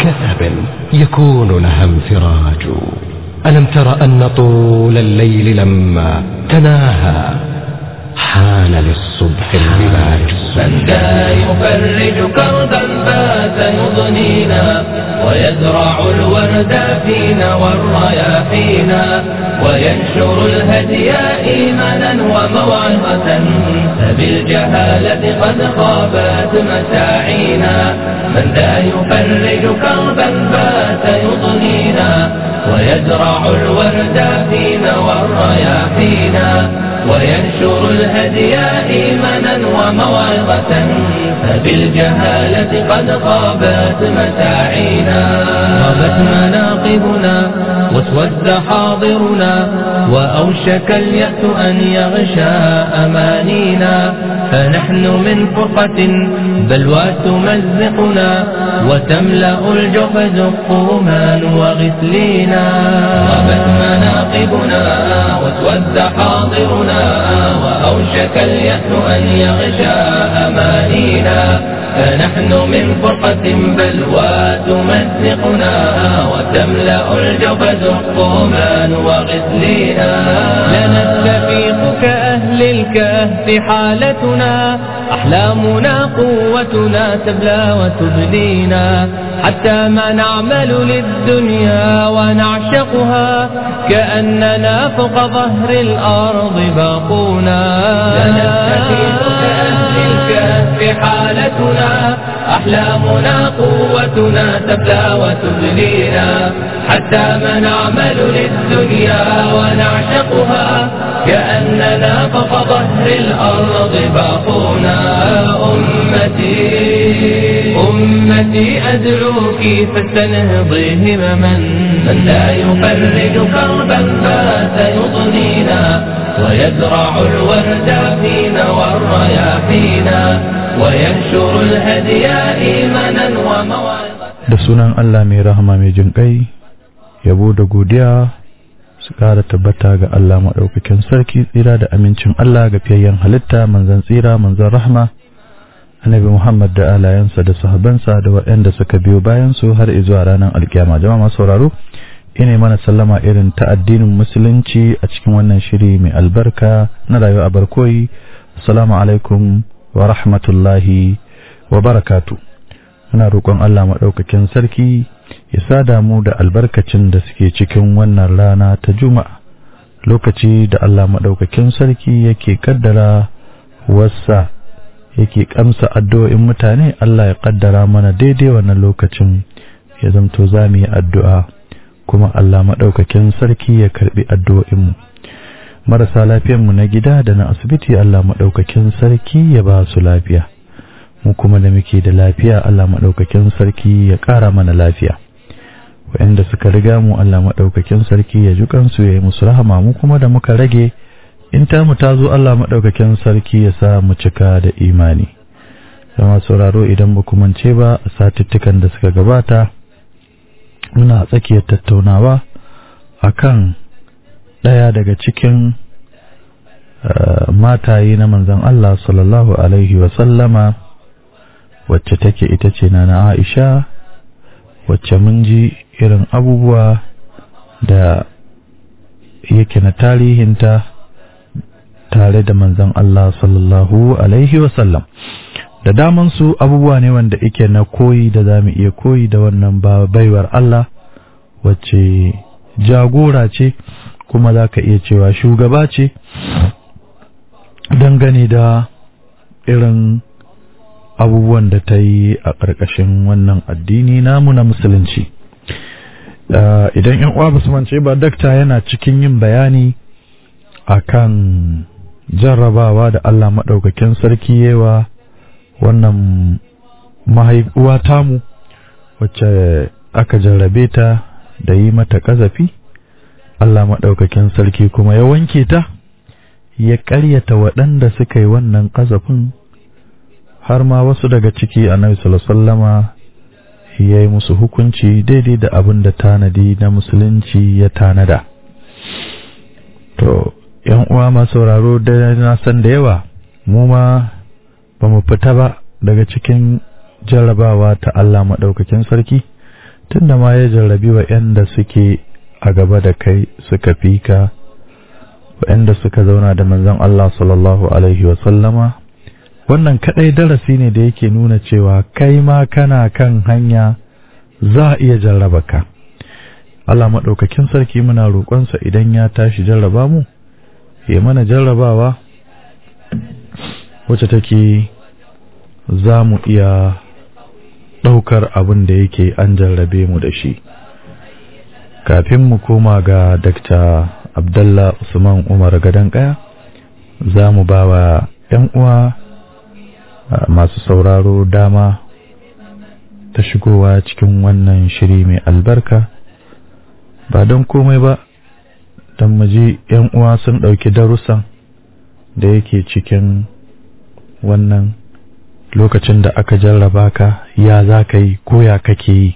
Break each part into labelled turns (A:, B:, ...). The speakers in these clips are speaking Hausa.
A: كثب يكون لها انفراج ألم تر أن طول الليل لما تناهى حان للصبح البلاج
B: من ذا يفرج كربا بات يضنينا ويزرع الورد فينا والرياحينا وينشر الهدي إيمانا وموعظة فبالجهالة قد خابت مساعينا من ذا يفرج كربا بات يضنينا ويزرع الورد فينا والرياحينا وينشر الهدي إيمانا وموعظة فبالجهالة قد خابت مساعينا غابت مناقبنا واسود حاضرنا وأوشك اليأس أن يغشى أمانينا فنحن من فرقة بلوى تمزقنا وتملأ الجحد الطومان وغسلينا غابت مناقبنا واسود حاضرنا وأوشك اليأس أن يغشى أمانينا فنحن من فرقة بلوى تمزقنا وتملأ الجبد الطومان وغسلينا لنستفيق كأهل الكهف حالتنا أحلامنا قوتنا تبلى وتبدينا حتى ما نعمل للدنيا ونعشقها كأننا فوق ظهر الأرض باقونا لنستفيق كأهل الكهف حالتنا أحلامنا قوتنا تبلى وتبلينا حتى ما نعمل للدنيا ونعشقها كأننا فوق ظهر الأرض باقونا أمتي أمتي أدعوك فاستنهضي همما من لا يفرج كربا فات يضنينا ويزرع الورد فينا والرياحينا وينشر الهدي إيمانا وموعظة
C: da sunan Allah mai rahama mai jin ƙai yabo da godiya su ƙara tabbata ga Allah maɗaukakin sarki tsira da amincin Allah ga fiyayyen halitta manzan tsira manzan rahama annabi Muhammad da alayansa da sahabansa da waɗanda suka biyo bayan su har zuwa ranar alkiyama jama'a masu sauraro ina mana sallama irin ta addinin musulunci a cikin wannan shiri mai albarka na rayuwa a barkoyi assalamu alaikum wa rahmatullahi wa barakatu muna roƙon Allah maɗaukakin sarki ya sada mu da albarkacin da suke cikin wannan rana ta juma'a lokaci da Allah maɗaukakin sarki yake kaddara wasa yake kamsa addu'o'in mutane Allah ya kaddara mana daidai wannan lokacin ya zamto za mu yi addu'a kuma Allah maɗaukakin sarki ya karɓi addu'o'inmu marasa lafiyanmu na gida da na asibiti Allah maɗaukakin sarki ya ba su lafiya mu kuma da muke da lafiya Allah maɗaukakin sarki ya ƙara mana lafiya waɗanda suka riga mu Allah maɗaukakin sarki ya ji kansu ya yi musu rahama mu kuma da muka rage in ta mu ta zo Allah maɗaukakin sarki ya sa mu cika da imani zama sauraro idan ba mance ba a satuttukan da suka gabata muna tsakiyar tattaunawa akan ɗaya daga cikin mataye na manzan Allah sallallahu alaihi wasallama wacce take ita ce na Aisha wacce mun ji irin abubuwa da yake na tarihinta tare da manzan Allah sallallahu alaihi wasallam da daman su abubuwa ne wanda yake na koyi da za mu iya koyi da wannan baiwar Allah wacce jagora ce kuma za ka iya cewa shugaba ce dangane da irin abubuwan da ta yi a ƙarƙashin wannan addini namu na musulunci idan yan uwa basu mance ba dakta yana cikin yin bayani akan jarrabawa da Allah maɗaukakin sarki yewa wannan mahaifuwa tamu wacce aka jarrabe ta da yi mata ƙazafi Allah maɗaukakin sarki kuma ya wanke ta ya ƙaryata waɗanda suka yi wannan ƙazafin har ma wasu daga ciki annabi sallama ya yi musu hukunci daidai da abin da tanadi na musulunci ya tanada to yan uwa masu sauraro da na san da yawa mu ma ba mu fita ba daga cikin jarrabawa ta Allah maɗaukakin sarki tunda ma ya jarrabi wa da suke a gaba da kai suka fi ka waɗanda suka zauna da manzon Allah sallallahu alaihi wa sallama wannan kadai darasi ne da yake nuna cewa kai ma kana kan hanya za a iya jarraba ka Allah maɗaukakin sarki muna roƙonsa idan ya tashi jarraba mu ya mana jarrabawa wacce take za mu iya ɗaukar abin da yake an jarrabe mu da shi kafin mu koma ga Dr. Abdullah Usman Umar Gadan Kaya za mu ba wa ‘yan uwa masu sauraro dama ta shigowa cikin wannan shiri mai albarka ba don komai ba don ji ‘yan uwa sun ɗauki darussan da yake cikin wannan lokacin da aka jarraba ka ya za ka yi ko ya kake yi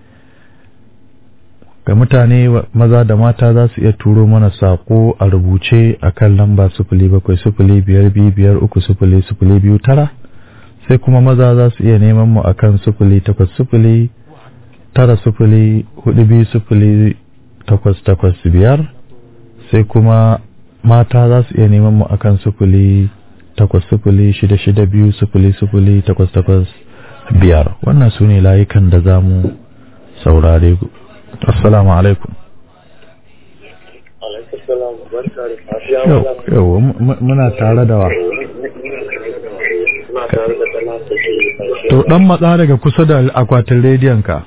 C: ga mutane maza da mata za su iya turo mana saƙo a rubuce a kan lamba sufuli bakwai sufuli biyar biyu biyar uku sufuli sufuli biyu tara sai kuma maza za su iya neman mu akan sufuli takwas sufuli tara sufuli hudu biyu sufuli takwas takwas biyar sai kuma mata za su iya neman mu akan sufuli takwas sufuli shida shida biyu sufuli sufuli takwas takwas biyar wannan su ne layukan da za mu saurare assalamu alaikum yau muna tare da wa to dan matsa daga kusa da akwatin rediyon ka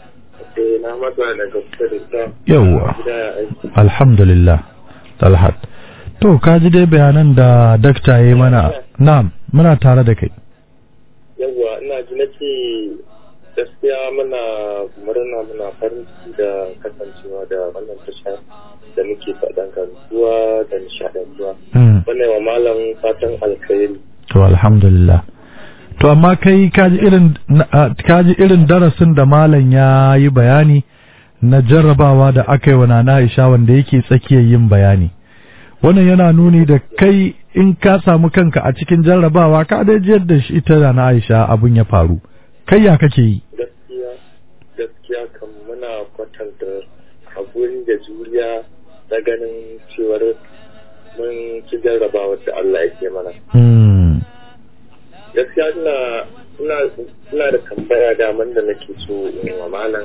C: yauwa alhamdulillah talhat to ka ji dai bayanan da dakta ya yi mana na'am muna tare da kai
D: yawwa ina ji na ce gaskiya muna murna muna farin ciki da kasancewa da wannan tasha da muke faɗan karuwa da nishaɗantuwa wannan wa malam fatan alkhairi
C: to alhamdulillah to amma kai kaji irin kaji irin darasin da malam ya yi bayani na jarrabawa da aka yi wa nana Aisha wanda yake tsakiyar yin bayani wannan yana nuni da kai in ka samu kanka a cikin jarrabawa ka dai jiyar da shi ita da na Aisha abun ya faru kai ya kake yi
D: gaskiya gaskiya kan muna kwatanta haƙuri da juriya na ganin cewar mun ci jarrabawa da Allah yake mana gaskiya ina ina ina da tambaya daman da nake so in wa malam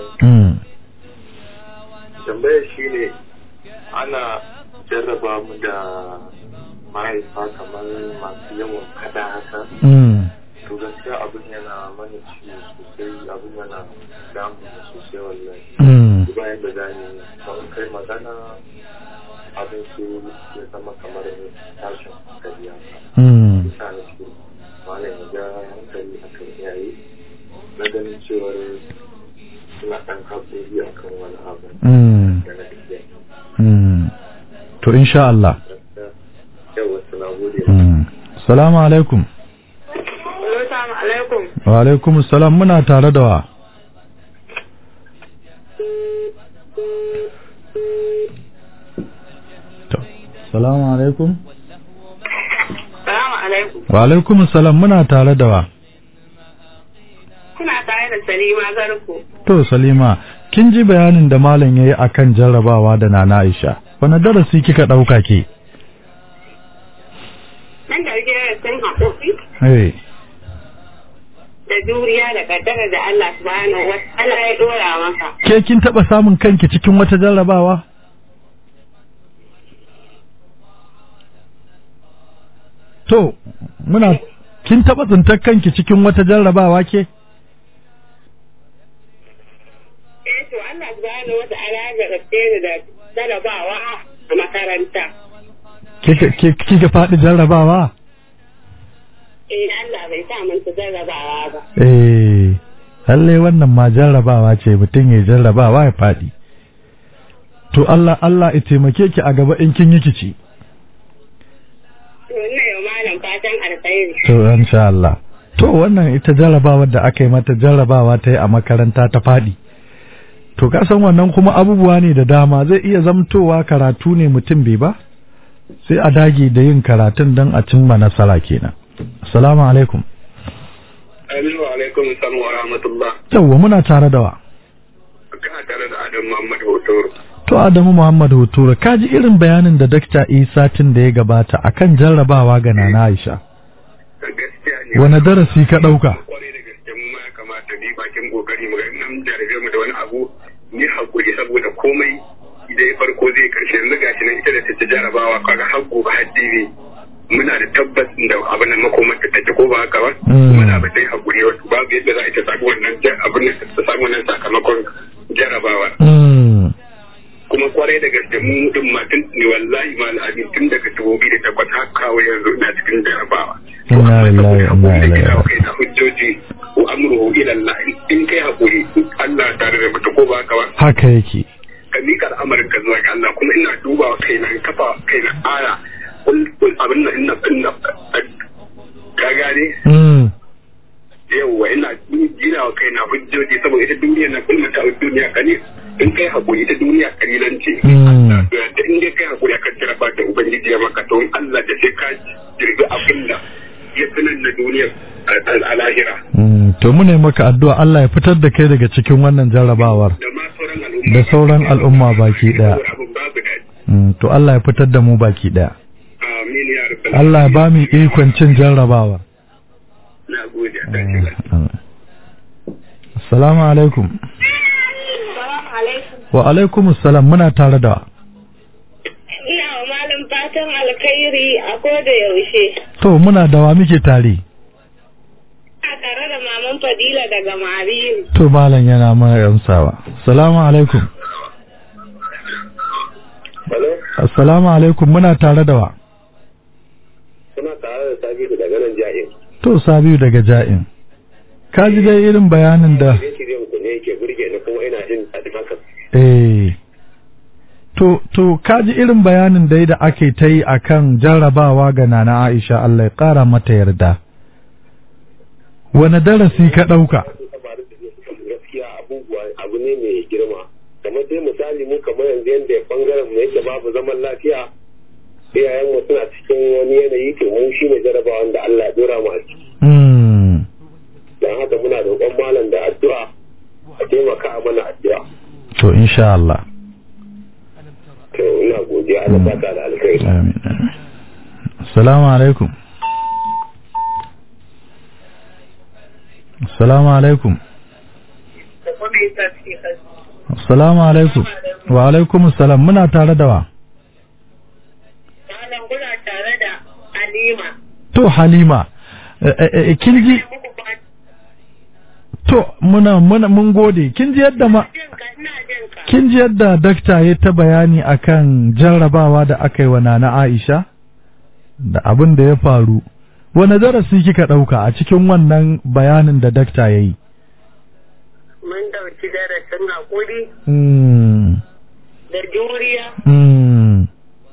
D: tambayar shine ana jarraba mu da mahaifa kamar masu yawan kada haka to gaskiya abin yana mana ciwo sosai abin yana damu sosai wallahi bayan da zani kawai kai magana abin su ya zama kamar tashin hankali haka bisa na ce malam ya ga hankali a kan iyaye na ganin cewar suna ɗan haƙuri a kan wani abu da na tafiya
C: to insha Allah
D: yawa suna gode
C: salamu alaikum
E: Assalamu alaikum.
C: wa alaikum salam muna tare da wa to salamu alaikum
E: Assalamu alaikum.
C: wa alaikum salam muna tare da wa
E: Kuna tare da Salima Garko.
C: to salima kin ji bayanin da malam yayi akan jarrabawa da nana Aisha wani darasi kika dauka ke
E: Nan da rike sun haƙoƙi
C: eh
E: da juriya da kaddara da Allah subhanahu wa ta'ala ya dora maka.
C: ke kin taba samun kanki cikin wata jarrabawa to muna kin taba tsintar kanki cikin wata jarrabawa ke
E: Eh to Allah subhanahu wa ta'ala ya jarabce ni da jarabawa a makaranta.
C: kika ki- kika faɗi jarrabawa
E: Eh Allah bai sa mun ta jarabawa ba.
C: eh lalle wannan ma jarrabawa ce mutum ya jarrabawa ya faɗi to Allah Allah ya taimake ki a gaba in kin yi kici
E: To ina yau malam fatan alkhairi.
C: to insha Allah to wannan ita jarrabawar da aka yi mata jarrabawa ta yi a makaranta ta faɗi to ka san wannan kuma abubuwa ne da dama zai iya zamtowa karatu ne mutum bai ba sai a dage da yin karatun don a cimma nasara kenan assalamu alaikum
D: Aminu alaikum salam wa rahmatullah.
C: yawwa muna tare da wa
D: Adamu Muhammad Hotoro.
C: To Adamu Muhammad Hotoro, ka ji irin bayanin da Dakta Isa tun da ya gabata akan jarrabawa ga Nana Aisha.
D: Gaskiya ne.
C: Wani darasi ka ɗauka?
D: Kwarai da gaske mu ma ya kamata ni bakin kokari mu ga nan jarabe mu da wani abu ni hakuri saboda komai idan ya farko zai karshe yanzu gashi nan ita da ta ci jarabawa kaga har gobe har jibi muna da tabbas da abin nan makomar ta take ko ba haka ba muna ba dai hakuri wato babu yadda za a ita samu wannan abin nan ta samu wannan sakamakon jarabawa kuma kwarai da gaske mu din ma tun ne wallahi ma al'adun tun daga dubu biyu da takwas har kawo yanzu ina cikin jarabawa
C: Inna lillahi wa inna ilaihi raji'un.
D: kai na hujjoji wa amruhu ila Allah in kai hakuri Allah tare da mutu ko ba haka ba
C: Haka yake.
D: ka miƙa al'amarin ka zuwa ga Allah kuma ina duba wa kaina in kafa kaina aya kul kul abin nan ina ina ka gane
C: Mm.
D: yawwa ina gina wa kaina hujjoji saboda ita duniya na kullum ta duniya kane in kai hakuri ita duniya kalilan ce
C: Mm.
D: da in dai kai hakuri akan jaraba da ubangiji ya maka to in Allah da sai ka jirgi abin da ya sanar na duniyar a- a lahira
C: Mm. To mu ne maka addu'a Allah ya fitar da kai daga cikin wannan jarrabawar.
D: da ma sauran al'umma
C: Da sauran al'umma baki daya.
D: Saboda abin babu daɗi
C: Mm. To Allah ya fitar da mu baki ɗaya.
D: amin ya rabbal
C: Allah ya ba mu ikon cin jarrabawar.
D: na gode a tashi lafiya.
C: Assalamu alaikum.
E: Salamu alaikum.
C: Wa alaikum assalam muna tare da
E: Ina wa malam fatan alkhairi a koda yaushe.
C: To muna da wa muke tare.
E: A tare da maman Fadila daga Mariyu.
C: To malam yana mana amsawa. Assalamu alaikum.
D: Hello?
C: Assalamu alaikum muna tare da wa.
D: Suna tare da Sabitu daga nan ja'in.
C: To Sabiu daga Ja'in. Ka ji dai irin bayanin da
D: Shirye-shiryen ku ne yake burge ni kuma ina jin daɗin haka.
C: eh To to ka ji irin bayanin dai da ake ta yi akan jarrabawa ga Nana Aisha Allah ya ƙara mata yarda. Wane darasi ka ɗauka?
D: Gaskiya abubuwa abu ne mai girma. Kamar dai misali mu kamar yanzu yadda bangaren mu yake babu zaman lafiya. Iyayen mu suna cikin wani yanayi to mu shi ne jarabawan da Allah ya dora mu a ciki.
C: Hmm.
D: Don haka muna roƙon malam da addu'a a taimaka a mana addu'a.
C: To insha Allah.
D: To ina godiya Allah ba ta da alkhairi.
C: Amin. amin. Assalamu alaikum. Assalamu alaikum. Assalamu alaikum. Wa alaikum assalam muna tare da wa.
E: Malam kuna tare da Halima.
C: To Halima, eh, eh, eh, kin ji
E: Muku fatan
C: to muna muna mun gode. Kin ji yadda ma
E: jinka ina jinka.
C: kin ji yadda dakta ya ta bayani akan jarrabawa da aka yi wa Nana Aisha da abin da ya faru. Wane darasi kika ɗauka a cikin wannan bayanin da dakta ya yi?
E: Mun dauki darasin hakuri
C: Mm,
E: da juriya.
C: mm,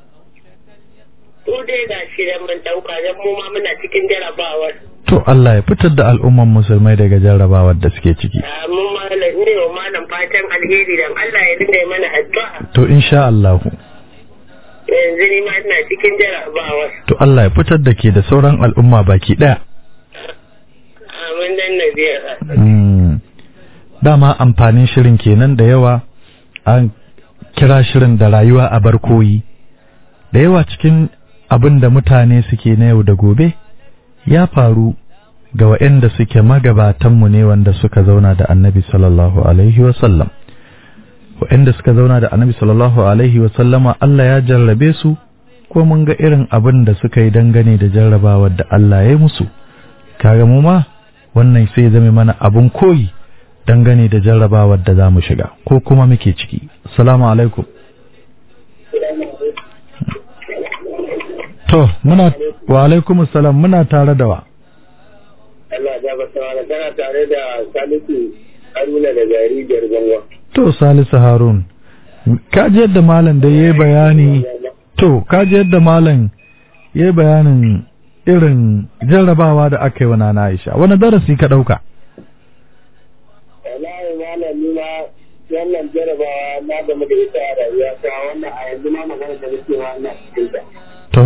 E: Ko dai ga shi da mun dauka dan mu ma muna cikin jarabawar.
C: To Allah ya fitar da al'umman musulmai daga jarrabawar da suke ciki.
E: Ah, Mun malam ne wa malam fatan alheri dan Allah ya dinga yi mana addu'a.
C: To insha Allahu.
E: Yanzu ni ma ina cikin jarabawar.
C: To Allah ya fitar da ke da sauran al'umma baki ɗaya.
E: Amin dan Nazira.
C: Mm. Dama amfanin shirin kenan da yawa an kira shirin da rayuwa a barkoyi. Da yawa cikin abin da mutane suke na yau da gobe ya faru ga waɗanda suke magabatanmu ne wanda suka zauna da annabi sallallahu alaihi wasallam. Waɗanda suka zauna da annabi sallallahu alaihi wasallama Allah ya jarrabe su ko mun ga irin abin da suka yi dangane da jarrabawar da Allah ya yi musu. Kaga mu ma wannan sai zame mana abun koyi dangane da jarrabawar da za mu shiga ko kuma muke ciki. Assalamu alaikum. To, muna wa alaikum salam muna tare da wa.
D: Allah ya ba sawa kana tare da Salisu Haruna da jarijiyar Zanwa.
C: To, Salisu Harun, ka ji yadda malam da ya yi bayani, to, ka ji yadda malam ya yi bayanin irin jarrabawa da aka yi wa Nana Aisha. Wani darasi ka ɗauka?
D: Wallahi malam ni ma wannan jarabawa na game da ita a rayuwa ta wannan a yanzu ma magana da nake wa ina cikin ta.
C: To,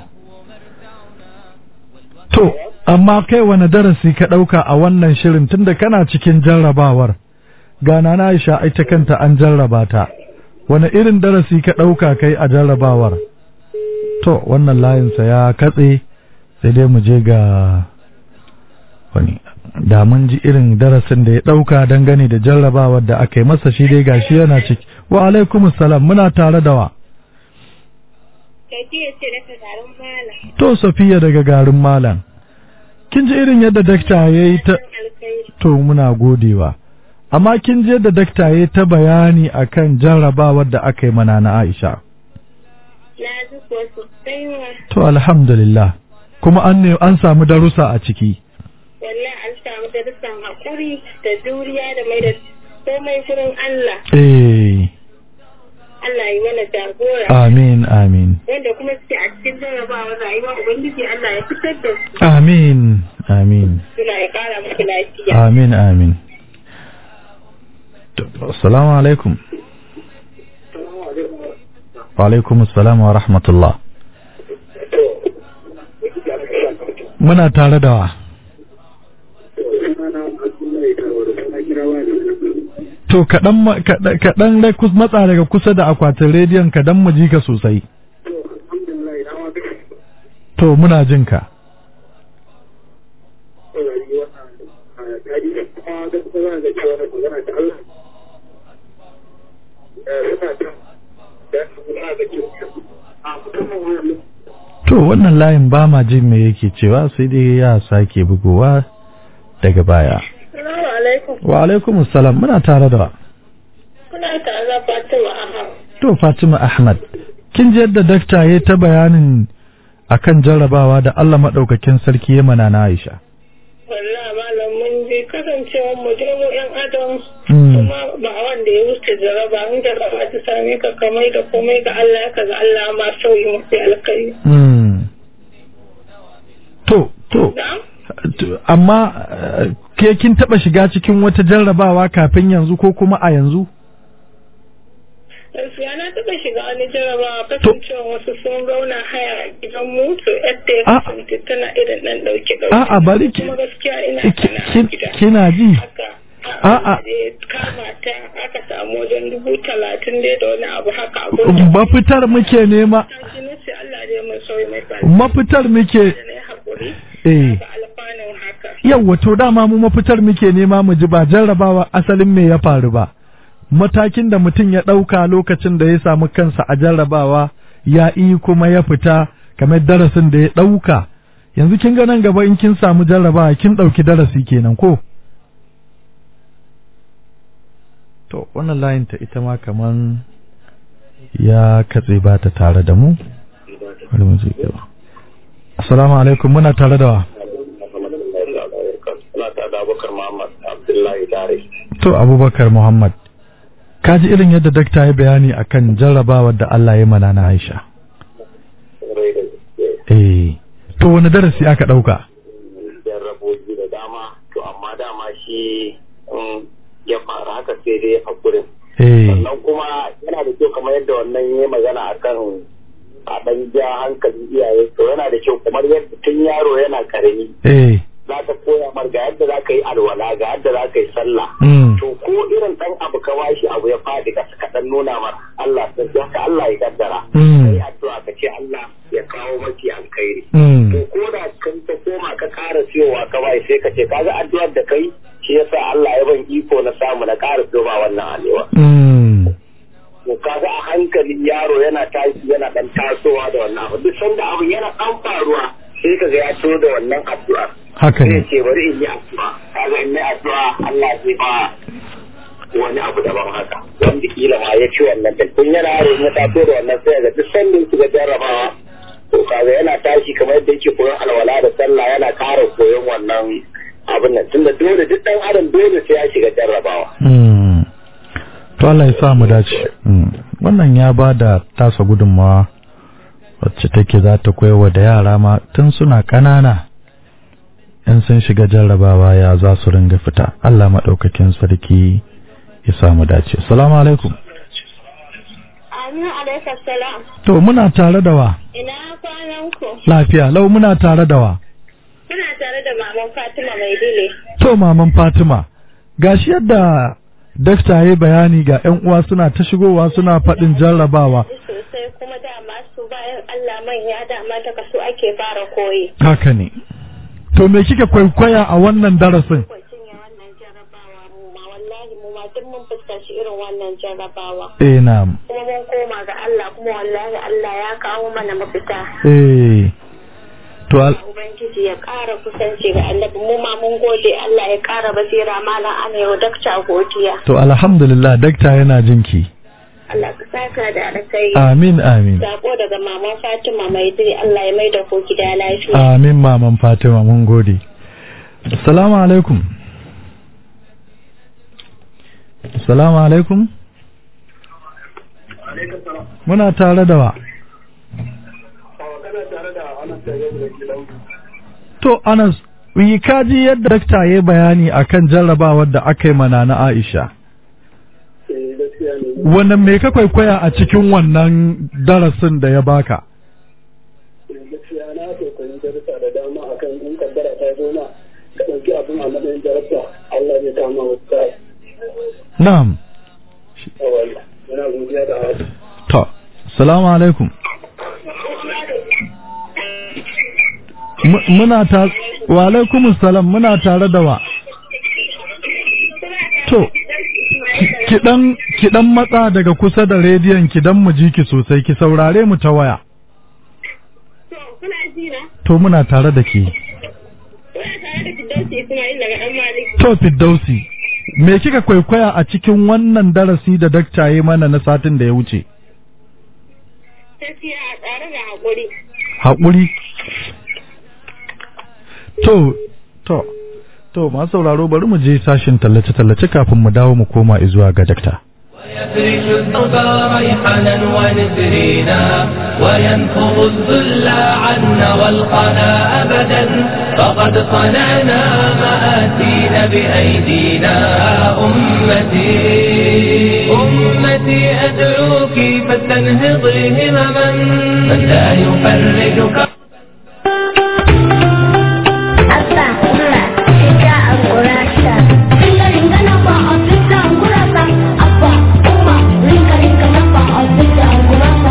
C: to, amma kai wani darasi ka ɗauka a wannan shirin tunda kana cikin jarrabawar, ga nana Aisha ita kanta an jarraba ta wani irin darasi ka ɗauka kai a jarrabawar to wannan layinsa ya katse sai dai mu je ga wani da mun ji irin darasin da ya ɗauka dangane da jarrabawar da aka yi masa shi dai gashi yana ciki wa alaikum salam muna tare da wa
E: Tafiya ce daga garin Malam.
C: to safiya daga garin malam kin ji irin yadda dakta ya yi ta
E: Alkhairi.
C: to muna godewa amma kin ji yadda dakta ya yi ta bayani akan jarrabawar da aka yi mana na Aisha
E: Na ji kuwa sosai ma.
C: to alhamdulillah kuma an ne an samu darussa a ciki
E: Wallahi an samu darussan haƙuri da juriya da mai da komai shirin Allah.
C: eh
E: Allah yi mana jagora.
C: amin amin
E: Wanda kuma suke a cikin jarrabawar rayuwa Ubangiji Allah ya fitar da su.
C: amin amin
E: Suna ya ƙara musu lafiya.
C: amin amin To, assalamu alaikum wa alaikum assalam wa rahmatullah muna tare da wa to kaɗan ma- kaɗan kaɗan dai kus- matsa daga kusa da akwatin rediyon kaɗan mu ji ka sosai to muna jin ka to wannan layin ba ma jin me yake cewa sai dai ya sake bugowa daga baya
E: Assalamu alaikum.
C: wa alaikum assalam muna tare da wa
E: Kuna tare da Fatima Ahmad.
C: To Fatima Ahmad, kin ji yadda dakta ya ta bayanin akan jarrabawa da Allah maɗaukakin sarki ya mana na Aisha.
E: Wallahi malam mun je kasancewar mu je mu yan adam
C: Mm.
E: kuma ba wanda ya wuce jaraba in jaraba ta same ka kamar da komai ga Allah ka ga Allah ma sauyi mafi alkai.
C: Mm. To, to,
E: Na'am?
C: to, amma eh, ke kin taɓa shiga cikin wata jarrabawa kafin yanzu ko kuma a yanzu?
E: Gaskiya na taɓa shiga wani jarabawa kasancewar wasu sun zauna haya a gidan mu to yadda ya
C: A-
E: kasance tana irin ɗan ɗauke ɗauke.
C: A'a bari ki,
E: Kuma gaskiya ina
C: ki-
E: sana a
C: kin-
E: gida.
C: kina ji?
E: Haka.
C: A'a.
E: da ya kama ta aka samu wajen dubu talatin dai da wani abu haka abin
C: Mafitar muke nema,
E: Tashi na ce Allah dai mai sauyi mai tsari.
C: mafitar muke,
E: Da na yi haƙuri.
C: eh.
E: Ga alfanun haka.
C: Yawwa to dama mu mafitar muke nema mu ji ba jarrabawa asalin me ya faru ba. Matakin da mutum ya ɗauka lokacin da ya samu kansa a jarrabawa ya yi kuma ya fita kamar darasin da ya ɗauka. Yanzu kin ga nan gaba in kin samu jarrabawa kin ɗauki darasi kenan ko? To wannan layin ta ita ma kaman ya katse ba ta tare da mu. Bari mu je gaba. Assalamu alaikum muna tare da wa.
D: Ana ta da Abubakar Muhammad Abdullahi Tare.
C: To Abubakar Muhammad, ka ji irin yadda dakta ya bayani akan jarrabawar da Allah ya mana na Aisha.
D: Rai da gaske.
C: Eh, to wani darasi aka ɗauka?
D: Jarrabobi da dama, to amma dama shi in ya fara haka sai dai hakurin.
C: Eh,
D: Sannan kuma yana da kyau kamar yadda wannan ya yi magana akan a ɗan ja hankalin iyaye to yana da kyau kamar yadda tun yaro yana karami
C: eh,
D: za ka koya mar ga yadda za ka yi alwala ga yadda za ka yi sallah
C: mm,
D: to ko irin ɗan abu ka bashi abu ya faɗi ka ka ɗan nuna mar Allah sai haka Allah ya kaddara
C: Mm.
D: kai addu'a ka ce Allah ya kawo maki alkhairi
C: mm,
D: to ko da kan ta koma ka ƙara siyowa ka bai sai ka ce kaga addu'ar da kai shi yasa Allah ya ban iko na samu na ƙara siyowa wannan alewa
C: mm,
D: to kaga a hankali yaro yana tashi yana dan tasowa da wannan abu duk sanda abu yana dan faruwa sai kaga ya so da wannan addu'a
C: haka
D: sai ya
C: ne.
D: ce bari in yi addu'a kaga in yi addu'a Allah zai ba wani abu daban haka wanda kila ma ya ci wannan da kun yana yaro in ya taso da wannan sai ga duk sanda yake ga jarrabawa to kaga yana tashi kamar yadda yake koyon alwala da sallah yana ƙara koyon wannan abin nan tunda dole duk dan adam dole sai ya shiga jarrabawa
C: Mm. To Allah ya sa mu dace. Mm. Wannan ya ba da tasa gudunmawa wacce take za ta koyarwa da yara ma tun suna ƙanana in sun shiga jarrabawa ya za su ringa fita. Allah maɗaukakin sarki ya sa mu dace. Assalamu alaikum.
E: Amin alaikum salam.
C: To muna tare da wa?
E: Ina kwanan ku?
C: Lafiya, lau muna tare da wa?
E: Muna tare da maman Fatima mai dile.
C: To maman Fatima, gashi yadda dakta ya bayani ga 'yan uwa suna ta shigowa suna faɗin jarrabawa
E: sosai kuma dama su bayan Allah manya dama ta kaso ake fara koyi.
C: haka ne to me kika kwaikwaya a wannan darasin
E: Kwacin ya wannan jarrabawa mu ma wallahi mu ma duk mun fuskanci irin wannan jarrabawa.
C: eh na'am
E: Kuma mun koma ga Allah kuma wallahi Allah ya kawo mana mafita.
C: eh to al-
E: Ubangiji ya ƙara kusanci ga annabi mu ma mun gode Allah ya ƙara basira malam ana yau dakta godiya.
C: to alhamdulillah dakta yana jinki
E: Allah ka saka da alkai.
C: amin amin
E: Sako daga maman Fatima mai diri Allah ya mai da ku gida lafiya.
C: amin maman fatima mun gode assalamu alaikum assalamu alaikum muna tare da wa to anas yi kaji yadda dakta ya bayani akan jarrabawar da aka yi mana na aisha wannan me ka kwaikwaya a cikin wannan darasin da ya baka
F: gaskiya na kwaikwayi darussa da dama akan in kaddara ta zo na ka ɗauki abin a matsayin jarabta Allah zai kama wasu ta
C: na'am
F: yawon muna godiya da haka
C: to assalamu alaikum Mu- muna ta wa alaikum salam muna tare da wa to ki- ki dan ki dan matsa daga kusa da rediyon ki dan mu ji ki sosai ki saurare mu ta waya
E: To kuna ji na?
C: to muna tare da ke
E: Kuna tare da Firdausi Ismail daga ɗan Malik.
C: to Firdausi me kika kwaikwaya a cikin wannan darasi da dakta ya mana na satin da ya wuce
E: Gaskiya a tsare da haƙuri.
C: haƙuri to to to masu sauraro bari mu je sashin tallace-tallace kafin mu dawo mu koma zuwa ga dakta
B: ويفرش الثوب ريحانا ونسرينا وينفض الذل عنا والقنا أبدا فقد صنعنا مآتينا بأيدينا أمتي أمتي أدعوك فاستنهضي همما من لا يفرجك
G: Abba, Mura, Sita, Angurasa. Ringa ringa na ba a Sita, Angurasa. Abba, Umma, ringa ringa na ba a Sita, Angurasa.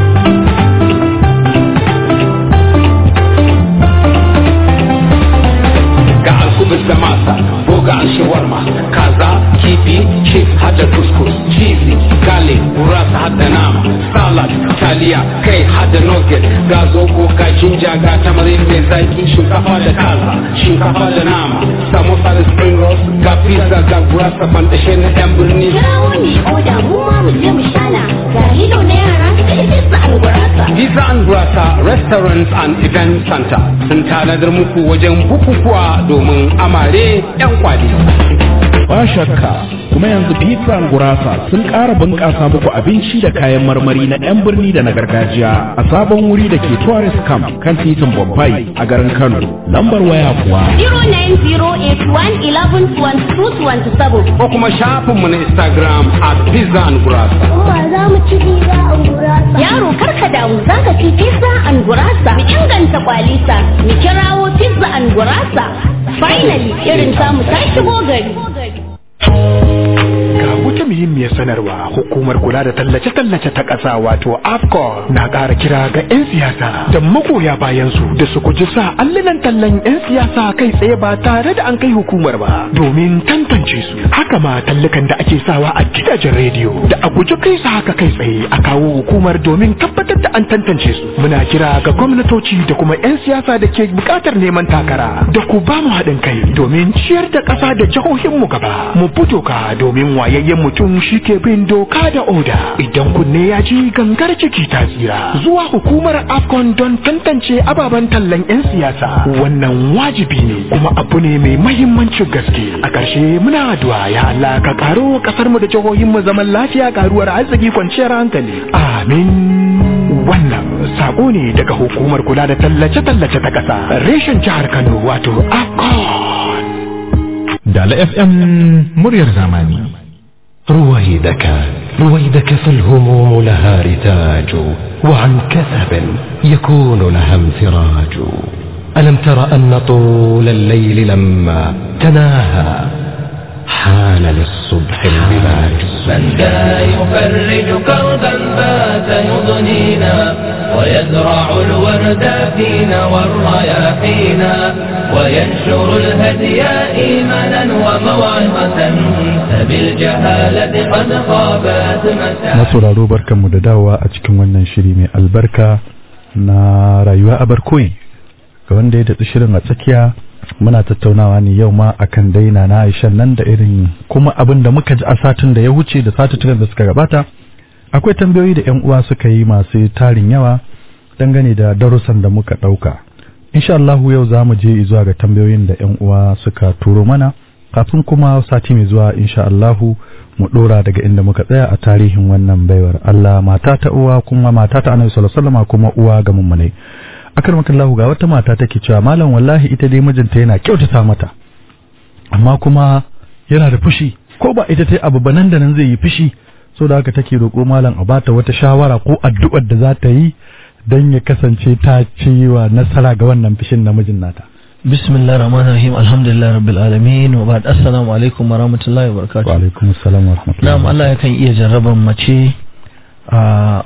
H: ga alkubus da masa ko ga shawarma kaza kifi chief hada kuskus cheesy gale gurasa hada nama salad taliya kai hada nugget ga zobo ga jinja ga tamarin mai zaki shinkafa da kaza shinkafa da nama samosa da spring rolls ga pizza ga gurasa bandashe na yan birni
G: Kirawo ne oda mu ma mu je mu shana. Ga hilo na yara da ita su Angurasa.
H: Visa and Gurasa Restaurants and Event Center sun tanadar muku wajen bukukuwa domin amare 'yan kwali.
I: ba shakka kuma yanzu pizza and gurasa sun ƙara bunƙasa muku abinci da kayan marmari na 'yan birni da na gargajiya a sabon wuri da ke tourist camp kan titin bombay a garin kano lambar waya kuwa
G: 09081112227.
H: Ko kuma shafinmu na Instagram at Pizza and Gurasa.
G: Umma za mu ci biza Angurasa. Yaro karka damu za ka ci pizza and gurasa. Mu inganta kwalisa. Mu kirawo pizza and gurasa. Finally, irin samu ta shigo gari.
J: Ga wata muhimmiyar sanarwa hukumar kula da tallace-tallace ta ƙasa wato AFCON na ƙara kira ga 'yan siyasa da magoya bayansu da su guji sa allunan tallan 'yan siyasa kai tsaye ba tare da an kai hukumar ba domin tantance su. Haka ma tallukan da ake sawa a gidajen rediyo da a guji kai su haka kai tsaye a kawo hukumar domin tabbatar da an tantance su. Muna kira ga gwamnatoci da kuma 'yan siyasa da ke buƙatar neman takara da ku ba mu haɗin kai domin ciyar da ƙasa da jihohinmu gaba. Mu fito ka domin wayayyen mutum shi ke bin doka da oda. Idan kunne ya ji gangar ciki ta tsira. Zuwa hukumar AFCON don tantance ababen tallan 'yan siyasa. Wannan wajibi ne kuma abu ne mai mahimmancin gaske. A ƙarshe muna addu'a ya Allah ka karo ƙasar mu da jihohin mu zaman lafiya karuwar arziki kwanciyar hankali. Amin. Wannan sako ne daga hukumar kula da tallace-tallace ta ƙasa. Reshen jihar Kano wato AFCON.
A: دال اف ام مرير زماني رويدك رويدك فالهموم لها رتاج وعن كثب يكون لها انفراج ألم تر أن طول الليل لما تناهى حان للصبح البلاج
B: من ذا يفرج كربا بات يضنينا ويزرع الورد فينا والرياحينا وينشر الهدي إيمانا وموعظة فبالجهالة قد خابت مساعي
C: masauraro barkanmu da dawowa a cikin wannan shiri mai albarka na rayuwa a barkoyi ga wanda ya datsi shirin a tsakiya muna tattaunawa ne yau ma akan daina na Aisha nan da irin kuma abin da muka ji a satin da ya wuce da satuttukan da suka gabata akwai tambayoyi da 'yan uwa suka yi masu tarin yawa dangane da darussan da muka ɗauka insha Allahu yau za mu je zuwa ga tambayoyin da 'yan uwa suka turo mana kafin kuma sati mai zuwa insha Allahu mu dora daga inda muka tsaya a tarihin wannan baiwar Allah mata ta uwa kuma mata ta Annabi sallallahu alaihi wasallam kuma uwa ga mummunai akar makallahu ga wata mata take cewa malam wallahi ita dai mijinta yana kyautata mata amma kuma yana da fushi ko ba ita ta abu ba nan da nan zai yi fushi so da haka take roƙo malam a bata wata shawara ko addu'ar da za ta yi don ya kasance ta ci wa nasara ga wannan fushin namijin nata
K: bismillah rahman rahim alhamdulillah rabbil alamin wa ba'd assalamu alaikum wa rahmatullahi wa barakatuh
C: wa alaikum assalam wa rahmatullahi
K: na'am Allah yakan iya jarraban mace a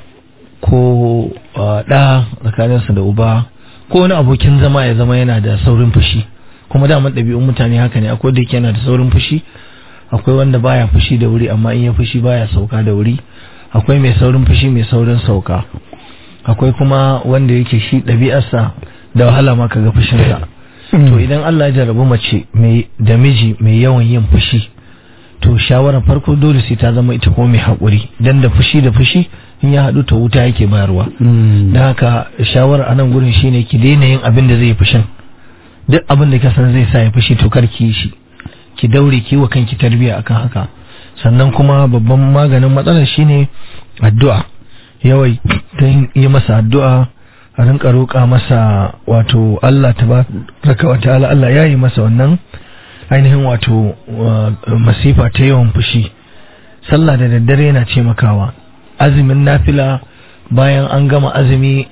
K: ko da tsakaninsa da uba ko wani abokin zama ya zama yana da saurin fushi kuma daman ɗabi'un mutane haka ne akwai da yake yana da saurin fushi akwai wanda baya fushi da wuri amma in ya fushi baya sauka da wuri akwai mai saurin fushi mai saurin sauka akwai kuma wanda yake shi ɗabi'arsa da wahala ma kaga fushinsa to idan Allah ya jarabi mace mai da miji mai yawan yin fushi to shawarar farko dole sai ta zama ita kuma mai haƙuri dan da fushi da fushi in ya haɗu ta wuta yake bayarwa da haka shawarar a nan gurin shine ki daina yin abin da zai fushin duk abin da ka san zai sa ya fushi to kar ki yi shi ki daure ki wa kanki tarbiya akan haka sannan kuma babban maganin matsalar shine addu'a yawai ta yi masa addu'a a rinka roƙa masa wato Allah tabaraka wa ta'ala Allah ya yi masa wannan ainihin wato masifa ta yawan fushi sallah da daddare yana taimakawa azumin nafila bayan an gama azumi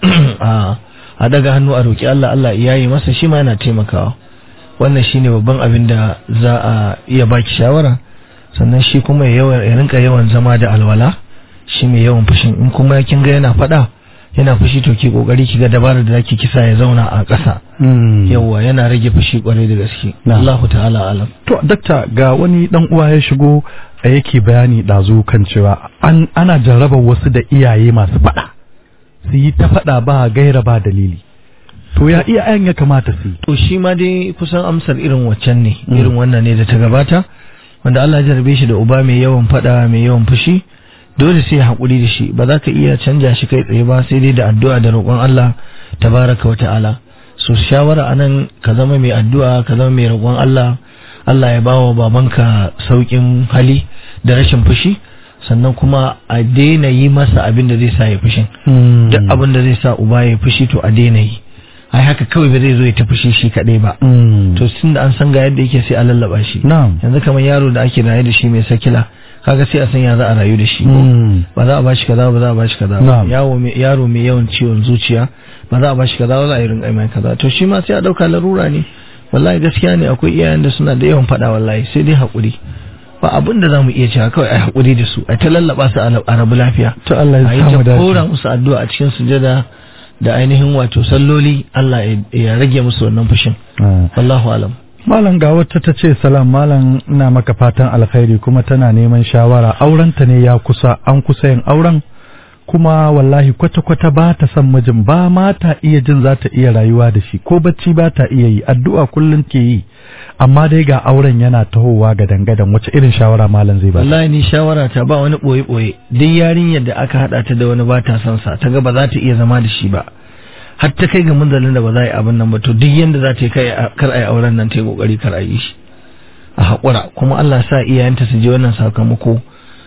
K: a daga hannu a roƙi Allah Allah ya yi masa shi ma yana taimakawa wannan shine babban abin da za a iya baki shawara sannan shi kuma ya rinka yawan zama da alwala shi mai yawan fushin in kuma kin ga yana faɗa yana fushi to ki kokari ki ga dabarar da zaki kisa ya zauna a ƙasa yawa yana rage fushi kwarai da gaske Allahu ta'ala alam
C: to dakta ga wani dan uwa ya shigo a yake bayani dazu kan cewa an ana jarraba wasu da iyaye masu faɗa su yi ta faɗa ba gaira ba dalili to ya iyayen ya kamata su yi
K: to shi ma dai kusan amsar irin waccan ne irin wannan ne da ta gabata wanda Allah ya jarrabe shi da uba mai yawan faɗa mai yawan fushi dole sai haƙuri da shi ba za ka iya canja shi kai tsaye ba sai dai da addu'a da roƙon Allah tabaraka wa ta'ala so shawara anan ka zama mai addu'a ka zama mai roƙon Allah Allah ya bawa babanka sauƙin hali da rashin fushi sannan kuma a daina yi masa abin da zai sa ya fushin duk abin da zai sa uba ya fushi to a daina yi ai haka kawai ba zai zo ya ta fushi shi kaɗai ba to tun da an san ga yadda yake sai a lallaba shi yanzu kamar yaro da ake raye da shi mai sakila kaga sai a san ya za a rayu da shi ba za a bashi kaza ba za a bashi kaza ba yawo mai yaro mai yawan ciwon zuciya ba za a bashi kaza ba za a yi rinƙa mai kaza to shi ma sai a dauka larura ne wallahi gaskiya ne akwai iyayen da suna da yawan faɗa wallahi sai dai haƙuri ba abin da zamu iya cewa kawai ai haƙuri da su ai ta lallaba su a rabu lafiya
C: to Allah ya samu
K: dace kora musu addu'a a cikin sujada da ainihin wato salloli Allah ya rage musu wannan fushin wallahu alam
C: Malam ga wata ta ce salam malam ina maka fatan alkhairi kuma tana neman shawara aurenta ne ya kusa an kusa yin auren kuma wallahi kwata-kwata ba ta son mijin ba ma ta iya jin za ta iya rayuwa da shi ko bacci ba ta iya yi addu'a kullum ke yi amma dai ga auren yana tahowa ga dangadan wace irin shawara malam zai ba
K: wallahi ni shawara ta ba wani boye boye duk yarinyar da aka hada ta da wani ba ta son sa ta ga ba za ta iya zama da shi ba har ta kai ga munzalin da ba za a yi abin nan ba to duk yanda za ta yi kai kar a yi auren nan ta yi kokari kar a yi shi a haƙura kuma Allah sa iyayenta su je wannan sakamako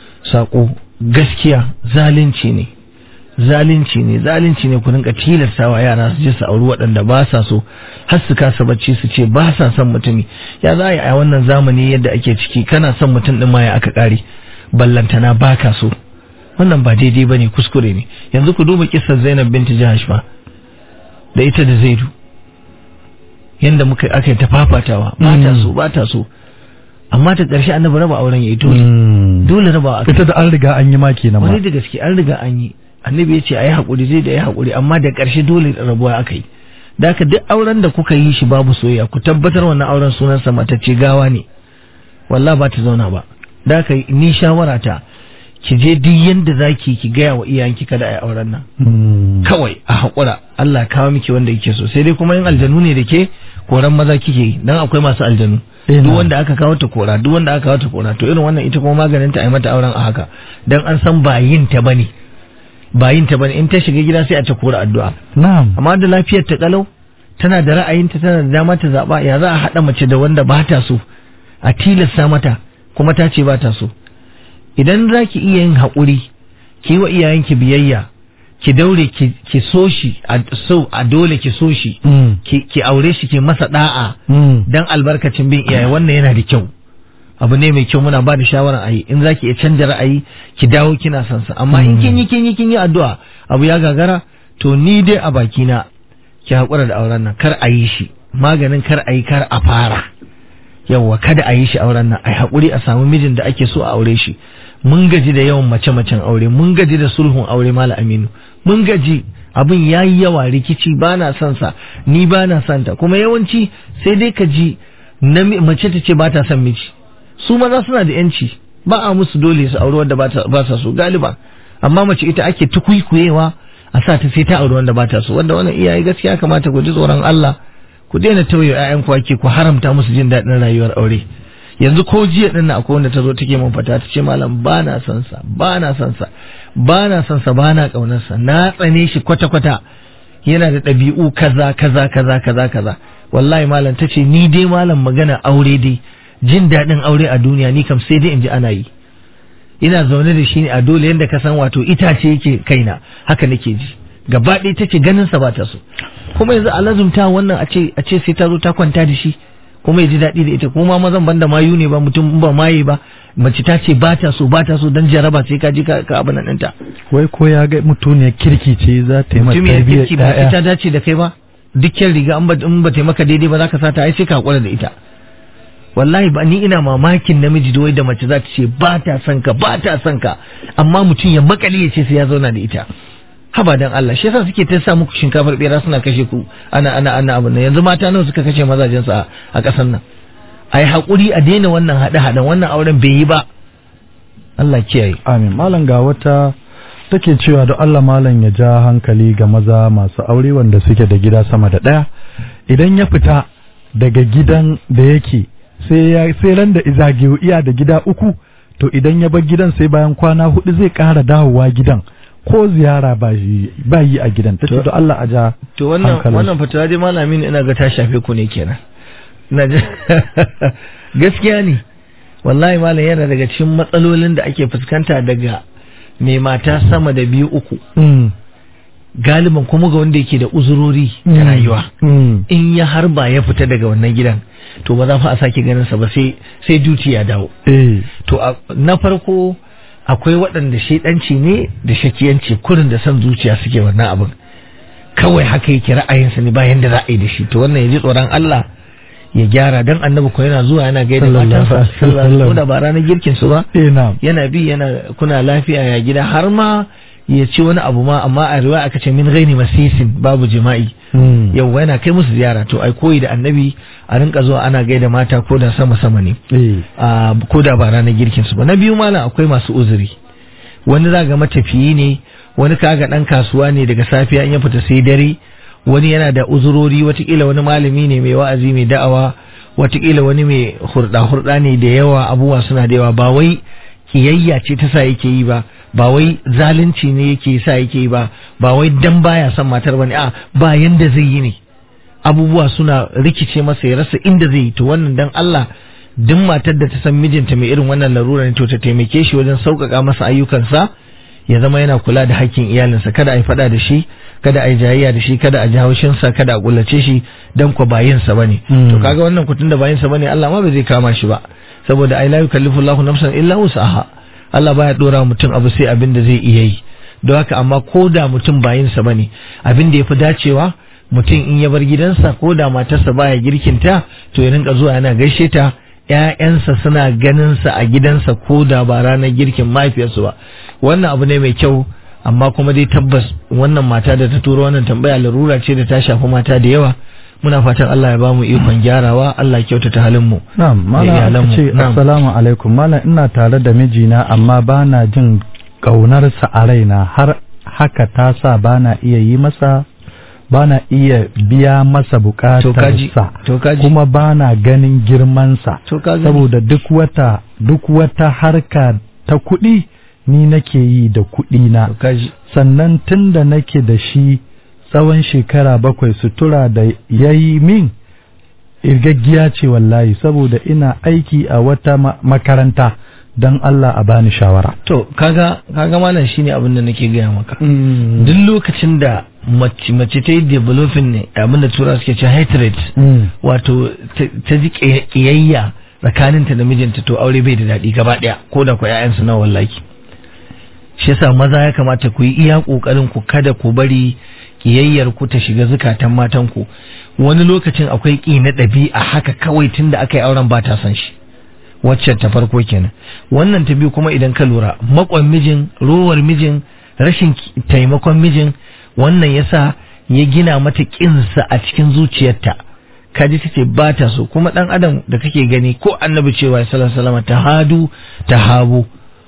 K: sako gaskiya zalunci ne zalunci ne zalunci ne ku rinka tilastawa yara su je su auri waɗanda ba sa so har su kasa bacci su ce ba sa son mutumi ya za a yi a wannan zamani yadda ake ciki kana son mutum ɗin ma ya aka ƙare ballantana ba ka so wannan ba daidai ba ne kuskure ne yanzu ku duba kisar zainab binti jahash ba da ita da zaidu yadda muka aka yi ta fafatawa ba ta so ba ta so amma ta ƙarshe annabi raba auren ya yi dole dole raba
C: ita da an riga an yi ma kenan ma
K: wani da gaske an riga an yi annabi ya ce a yi haƙuri zai da ya haƙuri amma da ƙarshe dole rabuwa aka yi da haka duk auren da kuka yi shi babu soyayya ku tabbatar wannan auren sunansa matacce gawa ne wallah ba ta zauna ba da haka ni shawara ta ki je duk yanda zaki ki gaya wa iyayenki kada a yi auren nan kawai a haƙura Allah kawo miki wanda yake so sai dai kuma yin aljanu ne da ke koran maza kike yi dan akwai masu aljanu duk wanda aka kawo ta kora duk wanda aka kawo ta kora to irin wannan ita kuma maganin ta a yi mata auren a haka dan an san ba yin ta bane ba yin ta bane in ta shiga gida sai a ta kora addu'a
C: na'am
K: amma da lafiyar ta kalau tana da ra'ayinta tana da dama ta zaba ya za a haɗa mace da wanda ba ta so a tilasta mata kuma ta ce ba ta so idan za ki iya yin haƙuri ki yi wa iyayenki biyayya ki daure ki so shi a so a dole ki so shi ki aure shi ki masa da'a dan albarkacin bin iyaye wannan yana da kyau abu ne mai kyau muna ba da shawarar ayi in za ki iya canja ra'ayi ki dawo kina son sa amma in kin yi kin yi kin yi addu'a abu ya gagara to ni dai a bakina ki haƙura da auren nan kar a yi shi maganin kar a yi kar a fara yawwa kada a yi shi auren nan a haƙuri a samu mijin da ake so a aure shi mun gaji da yawan mace-macen aure mun gaji da sulhun aure mala aminu mun gaji abin ya yi yawa rikici ba na son sa ni ba na son ta kuma yawanci sai dai ka ji mace ta ce ba ta son miji su maza suna da yanci ba a musu dole su aure wanda ba sa so galiba amma mace ita ake tukuikuyewa a sa ta sai ta aure wanda ba ta so wanda wannan iyaye gaskiya kamata ku ji tsoron Allah ku daina tauye ƴaƴan ku ake ku haramta musu jin daɗin rayuwar aure yanzu ko jiya din akwai wanda ta zo take mun fata ta ce malam ba na son sa ba na son sa ba na son sa ba na kaunar sa na tsane shi kwata kwata yana da ɗabi'u kaza kaza kaza kaza kaza wallahi malam ta ce ni dai malam magana aure dai jin daɗin aure a duniya ni kam sai dai in ji ana yi ina zaune da shi ne a dole yadda ka san wato itace yake kaina haka nake ji gaba ɗaya take ganin sa ba ta so kuma yanzu a lazumta wannan a ce a ce sai ta zo ta kwanta da shi kuma ya ji daɗi da ita kuma mazan banda mayu ne ba mutum ba maye ba mace ta ce ba ta so ba ta so dan jaraba sai ka ji ka abin nan ɗinta
C: wai ko ya ga mutuniyar kirki ce za ta yi mata
K: mutumiyar
C: tarbiyyar
K: kirki ba
C: ƴaƴa
K: ita dace da kai ba dukkan riga in ba in ba ta maka daidai ba za ka sata ai sai ka hakura da ita wallahi ba ni ina mamakin namiji da wai da mace za ta ce ba ta son ka ba ta son ka amma mutum ya makale ya ce sai ya zauna da ita haba dan Allah shi yasa suke ta sa muku shinkafar bera suna kashe ku ana ana ana abin nan yanzu mata nawa suka kashe mazajen su a a kasan nan ai hakuri a daina wannan hada hadan wannan auren bai yi ba Allah kiyaye
C: amin malam ga wata take cewa da Allah malam ya ja hankali ga maza masu aure wanda suke da gida sama da ɗaya idan ya fita daga gidan da yake sai ya sai ran da izage iya da gida uku to idan ya bar gidan sai bayan kwana hudu zai ƙara dawowa gidan ko ziyara ba yi ba yi a gidan tace da Allah a ja
K: to wannan
C: hankalin
K: wannan fatawa dai malamin ina ga ta shafe ku ne kenan ina ji gaskiya ne wallahi malam yana daga cikin matsalolin da ake fuskanta daga mai mata sama da biyu uku
C: Mm,
K: galiban kuma ga wanda yake da uzurori da rayuwa
C: mm,
K: in ya harba ya fita daga wannan gidan to ba za fa a sake ganin sa ba sai sai duty ya dawo
C: eh
K: to a- na farko akwai waɗanda shaidanci ne da shakiyanci kurin da son zuciya suke wannan abin kawai haka yake ra'ayinsa ne bayan da za a yi da shi to wannan ya ji tsoron Allah ya gyara dan annabi ko yana zuwa yana gaida
C: Sallallahu
K: matansa
C: alaihi
K: sallallahu alaihi
C: wasallam.
K: wasallam. ko da ba ranar girkin su ba
C: eh na
K: yana bi yana kuna lafiya ya gida har ma ya ci wani abu ma amma a riwaya aka ce min ghairi masisin babu jima'i
C: mm,
K: yau yana kai musu ziyara to ai koyi da annabi a rinka zuwa ana gaida mata ko da sama sama ne
C: eh
K: a ko da ba ranar girkin su ba na biyu malam akwai masu uzuri wani za ga matafiyi ne wani kaga dan kasuwa ne daga safiya in ya fita sai dare wani yana da uzurori watakila wani malami ne mai wa'azi mai da'awa watakila wani mai hurda hurda ne da yawa abubuwa suna da yawa ba wai kiyayya ce ta sa yake yi ba ba wai zalunci ne yake sa yake yi ba ba wai dan baya son matar bane a ba yanda zai yi ne abubuwa suna rikice masa ya rasa inda zai yi to wannan dan Allah duk matar da ta san mijinta mai irin wannan larura ne to ta taimake shi wajen sauƙaƙa masa ayyukansa ya zama yana kula da hakkin iyalinsa kada a yi faɗa da shi kada a yi jayayya da shi kada a ji haushinsa kada a kullace shi dan ko bayinsa bane
C: Mm.
K: to kaga wannan kutun da bayinsa bane Allah ma ba zai kama shi ba saboda ai la yukallifu Allahu nafsan illa wus'aha Allah baya dora mutum abu sai abin da zai iya yi don haka amma ko da mutum bayinsa bane abin da yafi dacewa mutum in ya bar gidansa ko da matarsa baya girkinta to ya rinka zuwa yana gaishe ta ‘ya'yansa suna ganinsa a gidansa ko da ba ranar girkin mahaifiyarsu ba wannan abu ne mai kyau amma kuma dai tabbas wannan mata da ta turo wannan tambaya larura ce da ta shafi mata da yawa muna fatan Allah ya bamu ikon gyarawa Allah ya kyautata halin mu
C: na'am malam ce assalamu alaikum malam ina tare da mijina amma bana jin ƙaunarsa a raina har haka ta sa bana iya yi masa bana iya biya masa bukatarsa kuma bana ganin girmansa saboda duk wata duk wata harka ta kuɗi ni nake yi da kuɗi na sannan tun da nake da shi tsawon shekara bakwai sutura da ya yi min irgaggiya ce wallahi saboda ina aiki a wata makaranta don Allah a bani shawara.
K: To, kaga, kaga malam shine abin da nake gaya maka. Duk lokacin da mace mace ta yi developing ne abin da tura suke ce hatred wato ta ji kiyayya tsakaninta da mijinta to aure bai da daɗi gaba ɗaya ko da ku ƴaƴansu na wallahi. Shi yasa maza ya kamata ku yi iya ƙoƙarin ku kada ku bari kiyayyar ku ta shiga zukatan matan ku. Wani lokacin akwai ƙi na ɗabi'a haka kawai tunda aka yi auren ba ta san shi. wacce ta farko kenan wannan ta biyu kuma idan ka lura makon mijin rowar mijin rashin taimakon mijin wannan yasa ya gina mata kinsa a cikin zuciyarta kaji tace ba ta so kuma dan adam da kake gani ko annabi cewa sallallahu alaihi wasallam tahadu tahabu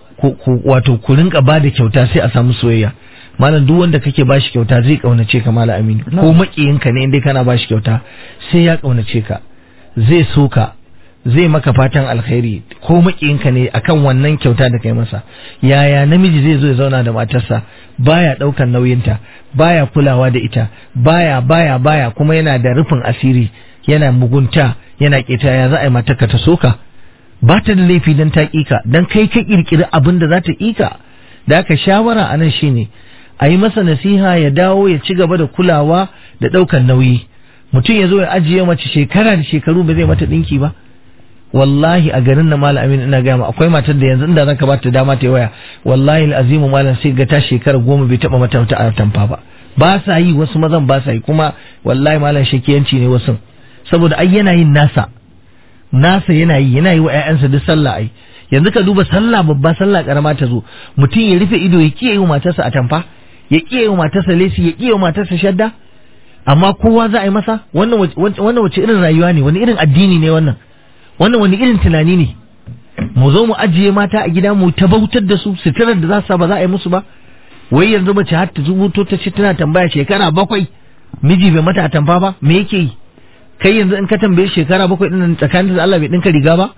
K: wato ku rinka ba da kyauta sai a samu soyayya malam duk wanda kake bashi kyauta zai kaunace ka malam aminu ko makiyinka ne indai kana bashi kyauta sai ya kaunace ka zai so ka zai maka fatan alkhairi ko makiyinka ne akan wannan kyauta da kai masa yaya namiji zai zo ya zauna da matarsa baya daukan nauyinta baya kulawa da ita baya baya baya kuma yana da rufin asiri yana mugunta yana keta ya za a yi matarka ta soka ba ta da laifi dan ta kika dan kai ka kirkiri abin da za ta kika da aka shawara a nan shine a yi masa nasiha ya dawo ya ci gaba da kulawa da daukan nauyi mutum ya zo ya ajiye mace shekara da shekaru ba zai mata dinki ba wallahi a garin na malam amin ina gaya akwai matar da yanzu inda zaka bata dama ta waya wallahi azimu malam sai ga ta shekara goma bai taba mata wata atamfa ba ba sa yi wasu mazan ba sa yi kuma wallahi malam shakiyanci ne wasu saboda ai yana yin nasa nasa yana yi yana yi wa ƴaƴansa duk sallah ai yanzu ka duba sallah babba sallah karama ta zo mutum ya rufe ido ya kiyaye matarsa atamfa ya kiyaye matarsa lesi ya kiyaye matarsa shadda amma kowa za a yi masa wannan wannan wace irin rayuwa ne wani irin addini ne wannan wannan wani irin tunani ne mu zo mu ajiye mata a gida mu ta bautar da su suturar da za su ba za a yi musu ba wai yanzu mace har ta zubuto ta ce tana tambaya shekara bakwai miji bai mata atamfa ba me yake yi kai yanzu in ka tambaye shekara bakwai din tsakanin da Allah bai dinka riga ba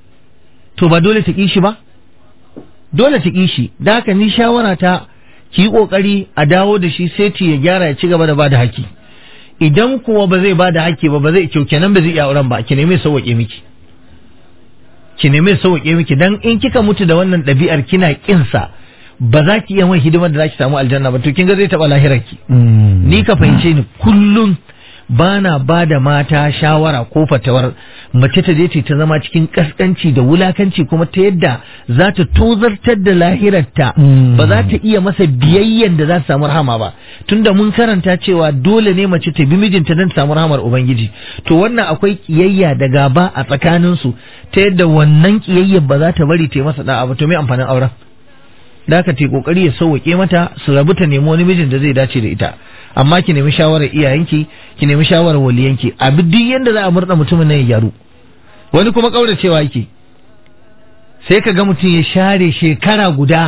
K: to ba dole ta ki shi ba dole ta ki shi da haka ni shawara ta ki yi kokari a dawo da shi sai ya gyara ya ci gaba da bada haki idan kuwa ba zai bada haki ba ba zai kyau kenan ba zai iya auren ba ki neme sauwaƙe miki ki neme sauƙe miki dan in kika mutu da wannan ɗabi'ar kina kinsa ba za ki iya mai hidimar da za ki samu aljanna ba to kin ga zai taɓa lahirarki ni ka fahimce ni kullum bana ba da mata shawara ko fatawar mace ta je ta zama cikin kaskanci da wulakanci kuma ta yadda za ta tozartar da lahirarta ba za ta iya masa biyayyen da za ta samu rahama ba tunda mun karanta cewa dole ne mace ta bi mijinta don samu rahamar ubangiji to wannan akwai kiyayya da gaba a tsakaninsu ta yadda wannan kiyayyar ba za ta bari ta yi masa da'a ba to me amfanin auren da ka ta kokari ya sauwake mata su rabu ta nemi wani mijin da zai dace da ita amma ki nemi shawarar iyayenki ki nemi shawarar waliyanki a duk yanda za a murda mutumin nan ya gyaru wani kuma kauracewa yake sai ka ga mutum ya share shekara guda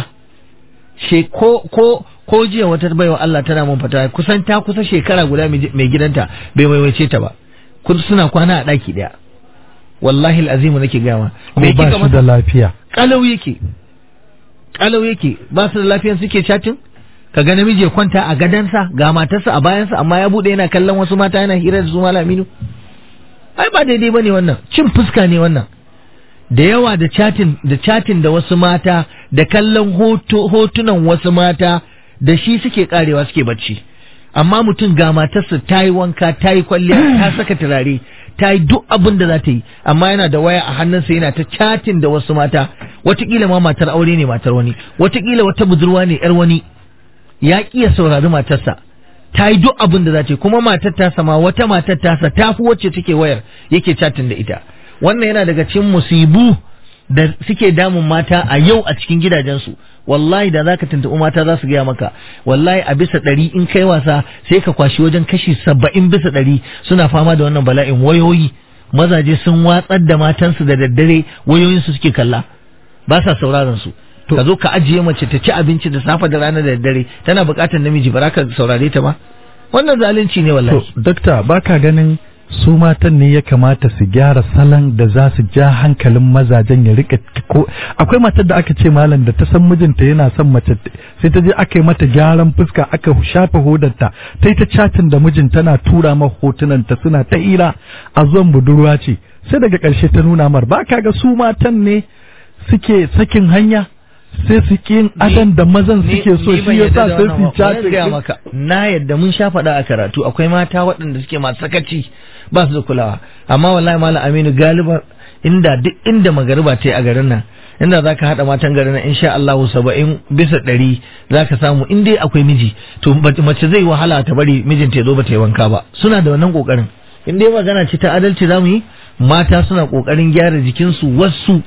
K: ko ko ko jiya wata baiwa Allah tana mun fata kusan ta kusa shekara guda mai gidanta bai waiwace ta ba kun suna kwana a daki daya wallahi alazim nake gama
C: mai ba shi da lafiya
K: kalau yake kalau yake ba su da lafiyan suke chatin ka ga namiji ya kwanta a gadansa ga matarsa a bayansa amma ya bude yana kallon wasu mata yana hira da su malaminu ai ba daidai bane wannan cin fuska ne wannan da yawa da chatin da chatin da wasu mata da kallon hotunan wasu mata da shi suke karewa suke bacci amma mutum ga matarsa ta yi wanka ta yi kwalliya ta saka turare ta yi duk abin da za ta yi amma yana da waya a hannunsa yana ta chatin da wasu mata watakila ma matar aure ne matar wani watakila wata budurwa ne yar wani ya ya saurari matarsa ta yi duk abin da za ta yi kuma matar tasa ma wata matar tasa ta fi wacce take wayar yake chatin da ita wannan yana daga cikin musibu da suke damun mata a yau a cikin gidajensu wallahi da zaka tuntuɓi mata za su gaya maka wallahi a bisa ɗari in kai wasa sai ka kwashi wajen kashi saba'in bisa ɗari suna fama da wannan bala'in wayoyi mazaje sun watsar da matansu da daddare wayoyinsu suke kalla ba sa sauraron su ka zo ka ajiye mace ta ci abinci da safe da rana da daddare tana buƙatar namiji ba ka saurare ta ba wannan zalunci ne wallahi
C: to dakta baka ganin su matan ne ya kamata su gyara salon da za su ja hankalin mazajen ya rika ko akwai matar da aka ce malam da ta san mijinta yana son mace sai ta je aka yi mata gyaran fuska aka shafa hodarta ta yi ta chatin da mijin tana tura ma hotunanta suna ta hira a zuwan budurwa ce sai daga ƙarshe ta nuna mar ba ka ga su matan ne suke sakin hanya sai su kin adan da mazan suke so shi yasa sai su chatin
K: maka na yadda mun sha faɗa a karatu akwai mata waɗanda suke masu sakaci ba su da kulawa amma wallahi malam aminu galiba inda duk inda magariba ta yi a garin nan inda zaka haɗa matan garin nan insha Allah saba'in bisa ɗari zaka samu in dai akwai miji to mace zai wahala ta bari mijinta ya zo ba ta yi wanka ba suna da wannan kokarin in dai magana ce ta adalci zamu yi mata suna kokarin gyara jikinsu wasu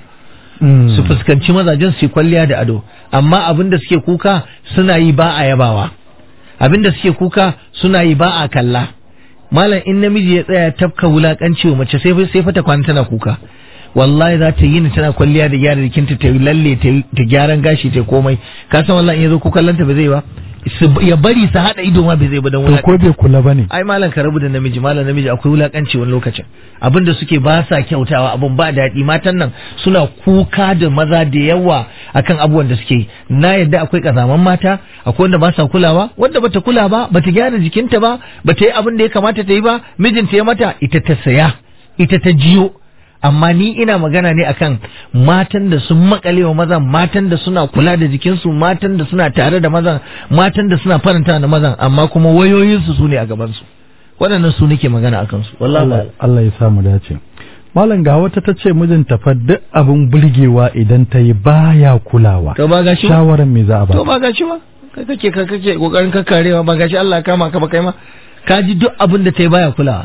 K: su fuskanci mazajen su kwalliya da ado amma abin da suke kuka suna yi ba a yabawa abin da suke kuka suna yi ba a kalla malam in namiji ya tsaya tafka wulakanci wa mace sai sai fata kwana tana kuka wallahi za ta yi ni tana kwalliya da gyara jikinta ta yi lalle ta gyaran gashi ta komai ka san wallahi in yazo ko kallanta ba zai ba ya bari su hada ido ma bai zai ba dan
C: to ko bai kula bane
K: ai malam ka rabu da namiji malam namiji akwai wulakanci wani lokacin abinda suke ba sa kyautawa abun ba daɗi matan nan suna kuka da maza da yawa akan abubuwan da suke yi na yadda akwai kazaman mata akwai wanda ba sa kulawa wanda bata kula ba bata gyara jikinta ba bata yi abin da ya kamata ta yi ba mijinta ya mata ita ta saya ita ta jiyo amma ni ina magana ne akan matan da sun makale wa mazan matan da suna kula da jikinsu matan da suna tare da mazan matan da suna faranta da mazan amma kuma wayoyinsu su ne a gabansu waɗannan su nake magana a kansu wallahi
C: Allah ya samu dace malam ga wata ta ce mijinta fa duk abin burgewa idan ta yi baya kulawa
K: to ba gashi
C: shawaran me za a ba
K: to ba gashi ba kai kake ka kake kokarin kakkarewa ba gashi Allah kama ka ba kai ma ka ji duk abin da ta yi baya kulawa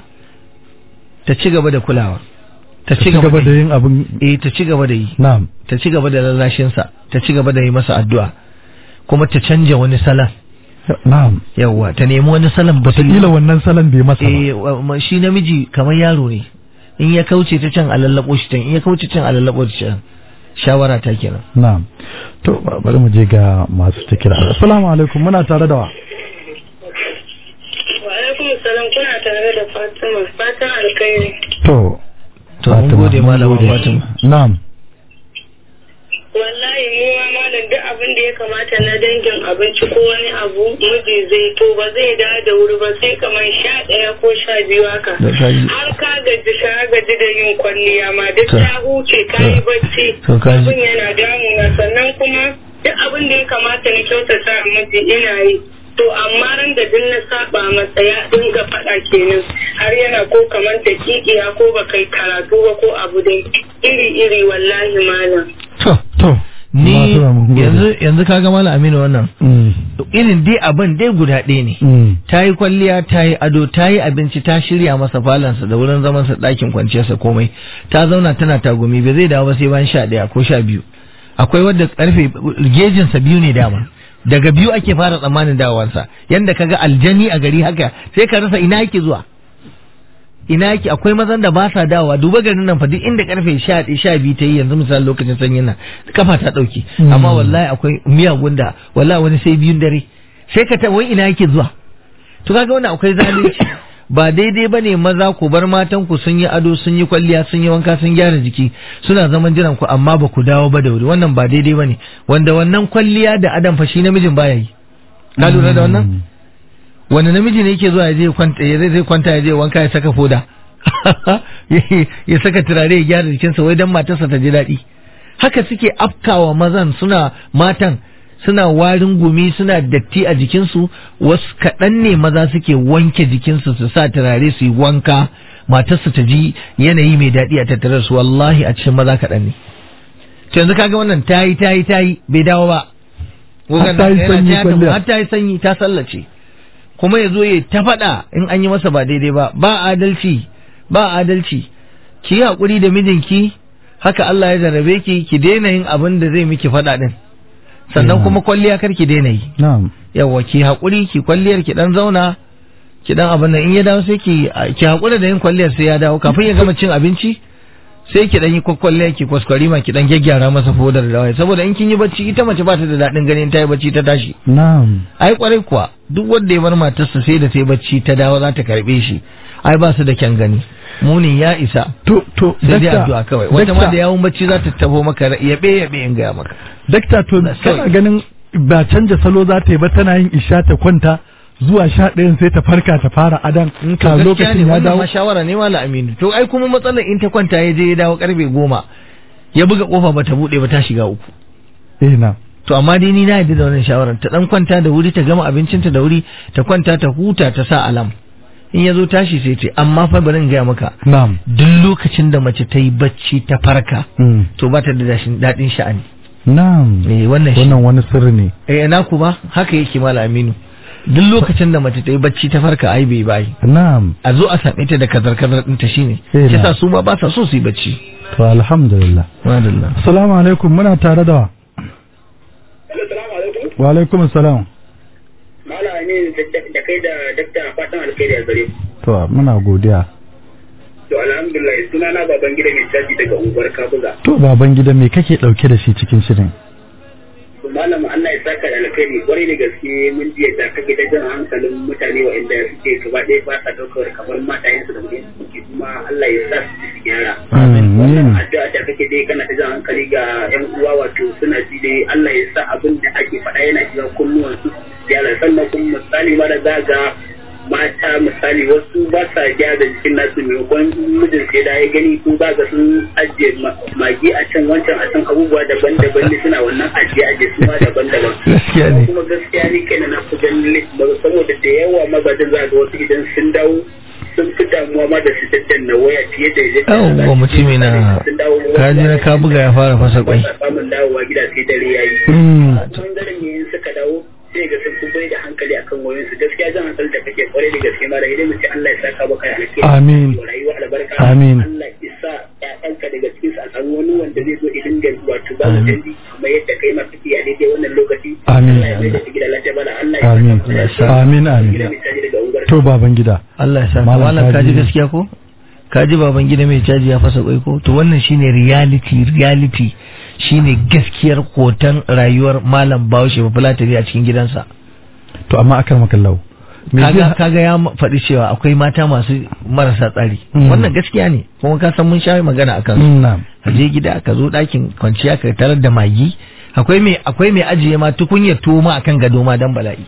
K: ta ci gaba da kulawa ta ci gaba
C: da yin abin
K: eh ta ci gaba da yi
C: na'am
K: ta ci gaba da lallashin sa ta ci gaba da yi masa addu'a kuma ta canja wani salon
C: na'am
K: yawa ta nemi wani salon ba
C: kila wannan salon bai masa
K: ba eh shi namiji kamar yaro ne in ya kauce ta can a lallabo shi can in ya kauce can a lallabo shi can shawara ta kenan
C: na'am to bari mu je ga masu ta kira assalamu alaikum muna tare da wa
E: wa alaikum salam kuna tare da Fatima fatan alkhairi
C: to
K: to mun gode malama Fatima
C: na'am
E: wallahi mu ma malam duk abin da ya kamata na dangin abinci ko wani abu miji zai to ba zai da da wuri ba sai kamar sha ɗaya ko sha biyu haka har ka gaji ka gaji da yin kwalliya ma duk ta huce ka yi bacci abin yana damuna sannan kuma duk abin da ya kamata na kyautata miji ina yi to amma ran da duk na saba masa ya dinga faɗa kenan har yana ko kamar da kikiya ko ba kai karatu ba ko abu dai iri iri wallahi malam
K: to to ni yanzu yanzu kaga malam Aminu wannan irin dai abin dai guda ɗaya ne ta yi kwalliya ta yi ado ta yi abinci ta shirya masa falansa da wurin zamansa ɗakin kwanciyarsa komai ta zauna tana tagumi bai zai dawo ba sai bayan sha ɗaya ko sha biyu akwai wadda karfe gejinsa biyu ne dama daga biyu ake fara tsammanin dawowansa yanda kaga aljani a gari haka sai ka rasa ina yake zuwa ina yake akwai mazan da ba sa dawowa duba garin nan fa duk inda karfe sha biyu ta yi yanzu misali lokacin sanyin nan kafa ta ɗauke amma wallahi akwai miyagun da wallahi wani sai biyun dare sai ka ta wai ina yake zuwa to kaga wannan akwai zalunci ba daidai bane maza ku bar matan ku sun yi ado sun yi kwalliya sun yi wanka sun gyara jiki suna zaman jiran ku amma ba ku dawo ba da wuri wannan ba daidai bane wanda wannan kwalliya da adam fa shi namijin baya yi ka lura da wannan wani namiji ne yake zuwa ya je kwanta ya zai kwanta ya je wanka ya saka foda ya saka turare ya gyara jikinsa wai dan matarsa ta ji daɗi haka suke afkawa mazan suna matan suna warin gumi suna datti a jikinsu wasu kaɗan ne maza suke wanke jikinsu su sa turare su yi wanka matarsu ta ji yanayi mai daɗi a tattare su wallahi a cikin maza kaɗan ne to yanzu kaga wannan tayi tayi tayi bai dawo ba
C: Har ta yi sanyi kwalliya.
K: har ta yi sanyi ta sallace kuma ya zo ya ta faɗa in an yi masa ba daidai ba ba adalci ba adalci ki yi hakuri da mijinki haka Allah ya jarrabe ki ki daina yin abin da zai miki faɗa din sannan kuma kwalliya kar ki daina yi
C: na'am
K: yawa ki hakuri ki kwalliyar ki dan zauna ki dan abin nan in ya dawo sai ki ki hakura da yin kwalliyar sai ya dawo kafin ya gama cin abinci sai ki dan yi kwalliyar ki kwaskwari ma ki dan gyaggyara masa fodar da waye saboda in kin yi bacci ita mace ba ta da daɗin ganin ta yi bacci ta tashi
C: na'am
K: ai kwarai kuwa duk wanda ya bar matarsa sai da ta yi bacci ta dawo za ta karbe shi ai ba su da kyan gani muni ya isa
C: to to
K: sai dai
C: dakta,
K: addu'a kawai wata ma
C: dakta.
K: da yawun bacci za ta tabo maka yabe yabe in gaya maka
C: dakta to kana ganin ba canja salo za ta yi ba tana yin isha ta kwanta zuwa sha ɗayan sai ta farka ta fara adan
K: to
C: ka
K: gaskiya ne
C: lokacin ya
K: wannan
C: dawo
K: ma shawara ne mala aminu to ai kuma matsalar in ta kwanta ya je ya dawo karfe goma ya buga kofa bata bude ba ta shiga uku
C: eh na
K: to amma dai ni na yadda da wannan shawarar ta dan kwanta da wuri ta gama abincinta da wuri ta kwanta ta huta ta sa alam in ya zo tashi sai ce amma fa bari in gaya maka
C: na'am
K: duk lokacin da mace ta yi bacci ta farka
C: Mm.
K: to ba ta da dashin- daɗin sha'ani
C: na'am
K: eh wannan shi
C: wannan wani sirri ne
K: eh na ku ba haka yake mala aminu duk lokacin da mace ta yi bacci ta farka ai bai bai
C: na'am
K: a zo a same ta da kazar kazar ɗinta shine
C: Eh,
K: shi
C: na.
K: sa su ma ba sa so su yi bacci
C: to alhamdulillah
K: madalla
C: assalamu alaikum muna tare da wa wa alaikum assalam
F: Mala ne da kai da dakta fatan alkhairi a gare ku.
C: to muna godiya
F: To alhamdulillah suna na baban gida mai caji daga unguwar Kabuga.
C: to baban gida me kake dauke da shi cikin shirin
F: To malam Allah ya saka da alkhairi kwarai da gaske mun ji yadda kake da jan hankalin mutane waɗanda suke gaba ɗaya ba sa ɗaukar kamar matayensu da mutum suke kuma Allah ya sa su ji su gyara.
C: amin
F: addu'a da kake dai kana ta jan hankali ga yan uwa wato suna ji dai Allah ya sa abin da ake faɗa yana shiga kunnuwan su gyara sannan kuma misali mara zaga mata misali wasu ba sa gyara jikin nasu maimakon mijin sai da ya gani ko za ga sun ajiye ma- magi a can wancan a can abubuwa daban-daban ne suna wannan ajiye ajiye su ma daban-daban
K: Gaskiya ne.
F: kuma gaskiya ne kenan na fi ganin list ba saboda da yawa mazajen za ga wasu idan sun dawo sun fi damuwa ma da su daddanna waya fiye da yadda
K: yawwa mutumi na kaji na ka buga ya fara fasa kwai
F: samun dawowa gida sai dare ya yi.
C: Mm.
F: Bangaren ne in suka dawo sai ga sun fi bai da hankali akan wayoyinsu gaskiya zan hankali da kake kwarai da gaske mara idan mace Allah ya saka baka da alheri.
C: Amin.
F: Rayuwa albarka.
C: Amin.
F: Allah ya sa ƴaƴanka daga cikin su a samu wani wanda zai zo idan da wato ba mu canji kamar yadda kai ma kake a daidai wannan lokaci.
C: Amin.
F: Allah ya mai da su gida lafiya bala Allah ya
C: amin
F: saka
C: amin amin
F: gida mai caji daga unguwar.
C: to baban gida
K: Allah ya sa
C: Malam
K: malam kaji
C: kaji-
K: gaskiya ko kaji baban gida mai caji ya fasa kwai ko to wannan shine reality reality shine gaskiyar hoton rayuwar malam Bahaushe ba fulatari a cikin gidansa
C: to amma akar makallau me
K: kaga
C: zai
K: kaga ya ma- faɗi cewa akwai mata masu marasa tsari
C: Mm.
K: wannan gaskiya ne kuma ka san mun sha magana akan su
C: Mm, na'am
K: ka je gida ka zo ɗakin kwanciya ka tarar da magi akwai mai akwai mai ajiye ma tukunyar tuwo ma akan gado ma dan bala'i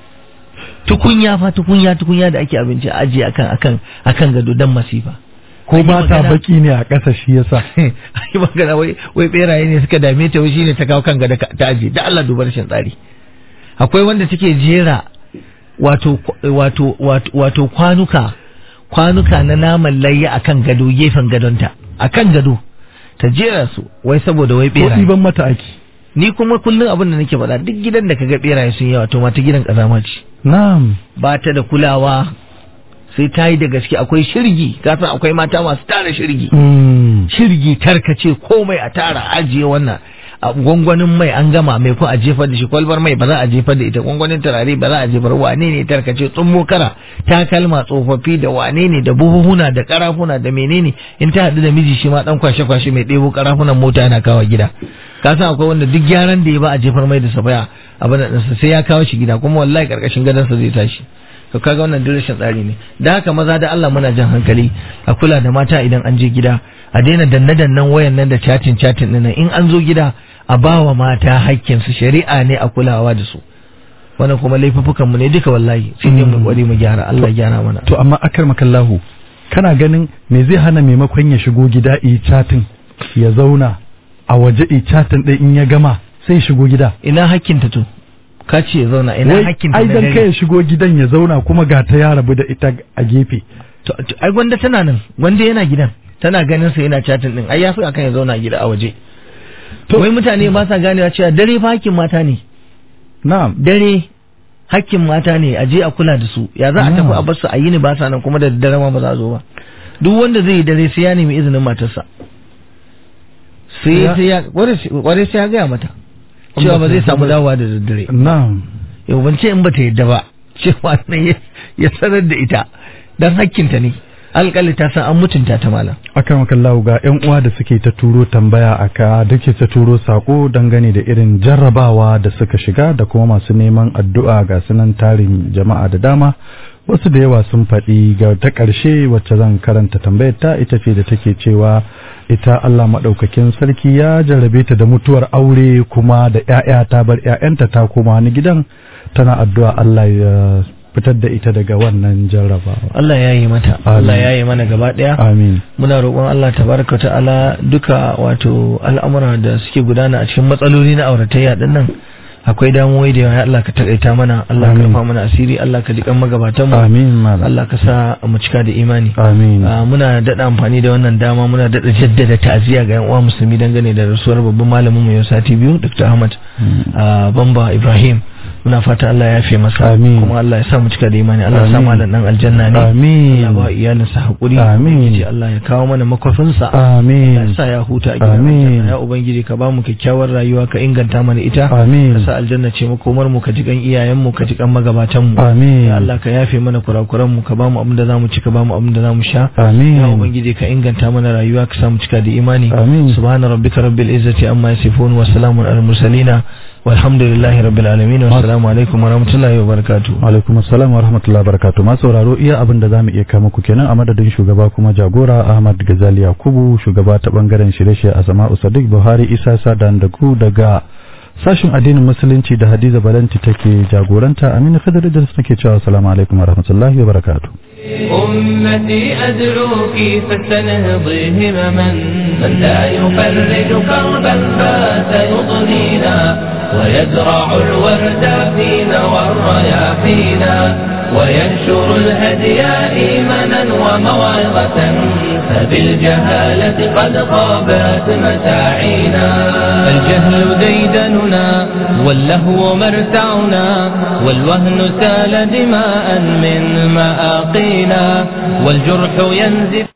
K: tukunya fa tukunya tukunya da ake abinci a ajiye akan akan akan gado dan masifa
C: ko
K: An yi
C: ba ta
K: magana-
C: baki ne a ƙasa shi yasa
K: ai magana wai wai beraye ne suka dame ta wai shine ta kawo kan gado ka- ta ajiye da Allah duba rashin tsari akwai wanda take jera wato wato wato wato kwanuka kwanuka na naman layya akan gado gefen gadonta akan gado ta jera su wai saboda wai
C: ko
K: beraye
C: ɗiban mata aki
K: ni kuma kullum abin da nake faɗa duk gidan da kaga beraye sun yawa to mata gidan kazama ce
C: na'am
K: ba ta da kulawa sai ta yi da gaske akwai shirgi ka san akwai mata masu tara shirgi
C: Mm.
K: shirgi tarkace komai a tara ajiye wannan a gwangwanin mai an gama mai ko a jefar da shi kwalbar mai ba za a jefar da ita gwangwanin turare ba za a jefar wane ne tarkace tsummo kara takalma tsofaffi da wane ne da buhuhuna da karafuna da menene in ta haɗu da miji shi ma dan kwashe kwashe mai ɗebo karafunan mota yana kawo gida ka san akwai wanda duk gyaran da ya ba a jefar mai da safaya abin da ɗinsa sai ya kawo shi gida kuma wallahi karkashin gadonsa zai tashi to kaga wannan duk rashin tsari ne da haka maza da Allah muna jan hankali a kula da mata idan an je gida a daina danne dannen wayan nan da chatin chatin din nan in an zo gida a bawa mata hakkin su shari'a ne a kulawa da su wannan kuma laifuffukan mu ne duka wallahi sai dai mu kware mu gyara Allah ya gyara mana
C: to amma akar makallahu kana ganin me zai hana maimakon ya shigo gida yi chatin ya zauna a waje yi chatin ɗin in ya gama sai ya shigo gida
K: ina hakkin ta to ka ce ya zauna ina
C: Wai,
K: hakkin ta
C: ai
K: na
C: dan
K: dare?
C: kai ya shigo gidan ya zauna kuma ga ta ya rabu da ita a gefe
K: to to, ai gwanda tana nan gwanda yana gidan tana ganin sa yana chatin din ai yafi akan ya zauna a gida a waje to wai mutane ba sa ganewa cewa dare fa hakkin mata ne
C: na'am
K: dare hakkin mata ne a je a kula da su ya za a tafi a bar su a yini ba sa nan kuma da daddare ma ba za a zo ba duk wanda zai yi dare sai ya nemi izinin matarsa sai sai ya kware sai ya gaya mata cewa ba zai samu dawowa da daddare
C: na'am
K: yau ban ce in bata yadda ba cewa ne ya sanar da ita dan hakkinta ne alƙali ta san an mutunta ta malam
C: akan makallahu ga yan uwa da suke ta turo tambaya aka duke ta turo sako dangane da irin jarrabawa da suka shiga da kuma masu neman addu'a ga sunan tarin jama'a da dama wasu da yawa sun faɗi ga ta ƙarshe wacce zan karanta tambayar ta ita ce da take cewa ita Allah maɗaukakin sarki ya jarrabe ta da mutuwar aure kuma da 'ya'ya ta bar 'ya'yanta ta koma wani gidan tana addu'a Allah ya fitar da ita daga wannan jarrabawa
K: Allah ya yi mata Allah ya yi mana gaba daya
C: amin
K: muna roƙon Allah tabaraka ta'ala duka wato al'amura da suke gudana a cikin matsaloli na auratayya din nan akwai damuwoyi da yawa Allah ka takaita mana Allah ka rufa mana asiri Allah ka jikan magabatan mu
C: amin malam
K: Allah ka sa mu cika da imani
C: amin
K: muna dada amfani da wannan dama muna dada jaddada ta'aziyya ga yan uwa musulmi dangane da rasuwar babban malamin mu yau sati biyu Dr. Ahmad Bamba Ibrahim muna fata Allah ya fi masa
C: Amin.
K: kuma Allah ya sa mu cika da imani Allah ya sa
C: Amin.
K: malam dan aljanna ne
C: Amin.
K: Allah ba iyalinsa hakuri
C: Amin.
K: Ubangiji Allah ya kawo mana makwafinsa Allah ya
C: amin
K: sa ya huta a gidan
C: Amin.
K: aljanna ya ubangiji ka ba mu kyakkyawar rayuwa ka inganta mana ita
C: Amin.
K: ka sa aljanna ce makomar mu ka ji kan iyayen mu ka ji kan magabatan mu
C: Amin.
K: ya Allah ka yafe mana kurakuran mu ka ba mu abin da zamu ci ka ba mu abin da zamu sha
C: Amin.
K: ya ubangiji ka inganta mana rayuwa ka sa mu cika da imani
C: Amin.
K: subhana rabbika rabbil izzati amma yasifun wa salamun alal mursalina walhamdulillahi rabbil alamin wa assalamu alaikum wa rahmatullahi wa barakatuh
C: alaikum assalam wa rahmatullahi wa barakatuh ma sauraro iya abin da zamu iya kama ku kenan a madadin shugaba kuma jagora Ahmad Gazali Yakubu shugaba ta bangaren shirye-shirye a Sama'u Sadiq Buhari Isa Sadan da ku daga sashin addinin musulunci da Hadiza Balanti take jagoranta Aminu Khadar da nake cewa assalamu alaikum wa rahmatullahi wa barakatuh
B: أمتي أدعوك فاستنهضي همما من لا يفرج كربا فات يضنينا ويزرع الورد فينا والرياحينا وينشر الهدي إيمانا وموعظة فبالجهالة قد خابت مساعينا الجهل ديدننا واللهو مرتعنا والوهن سال دماء من مآقينا والجرح ينزف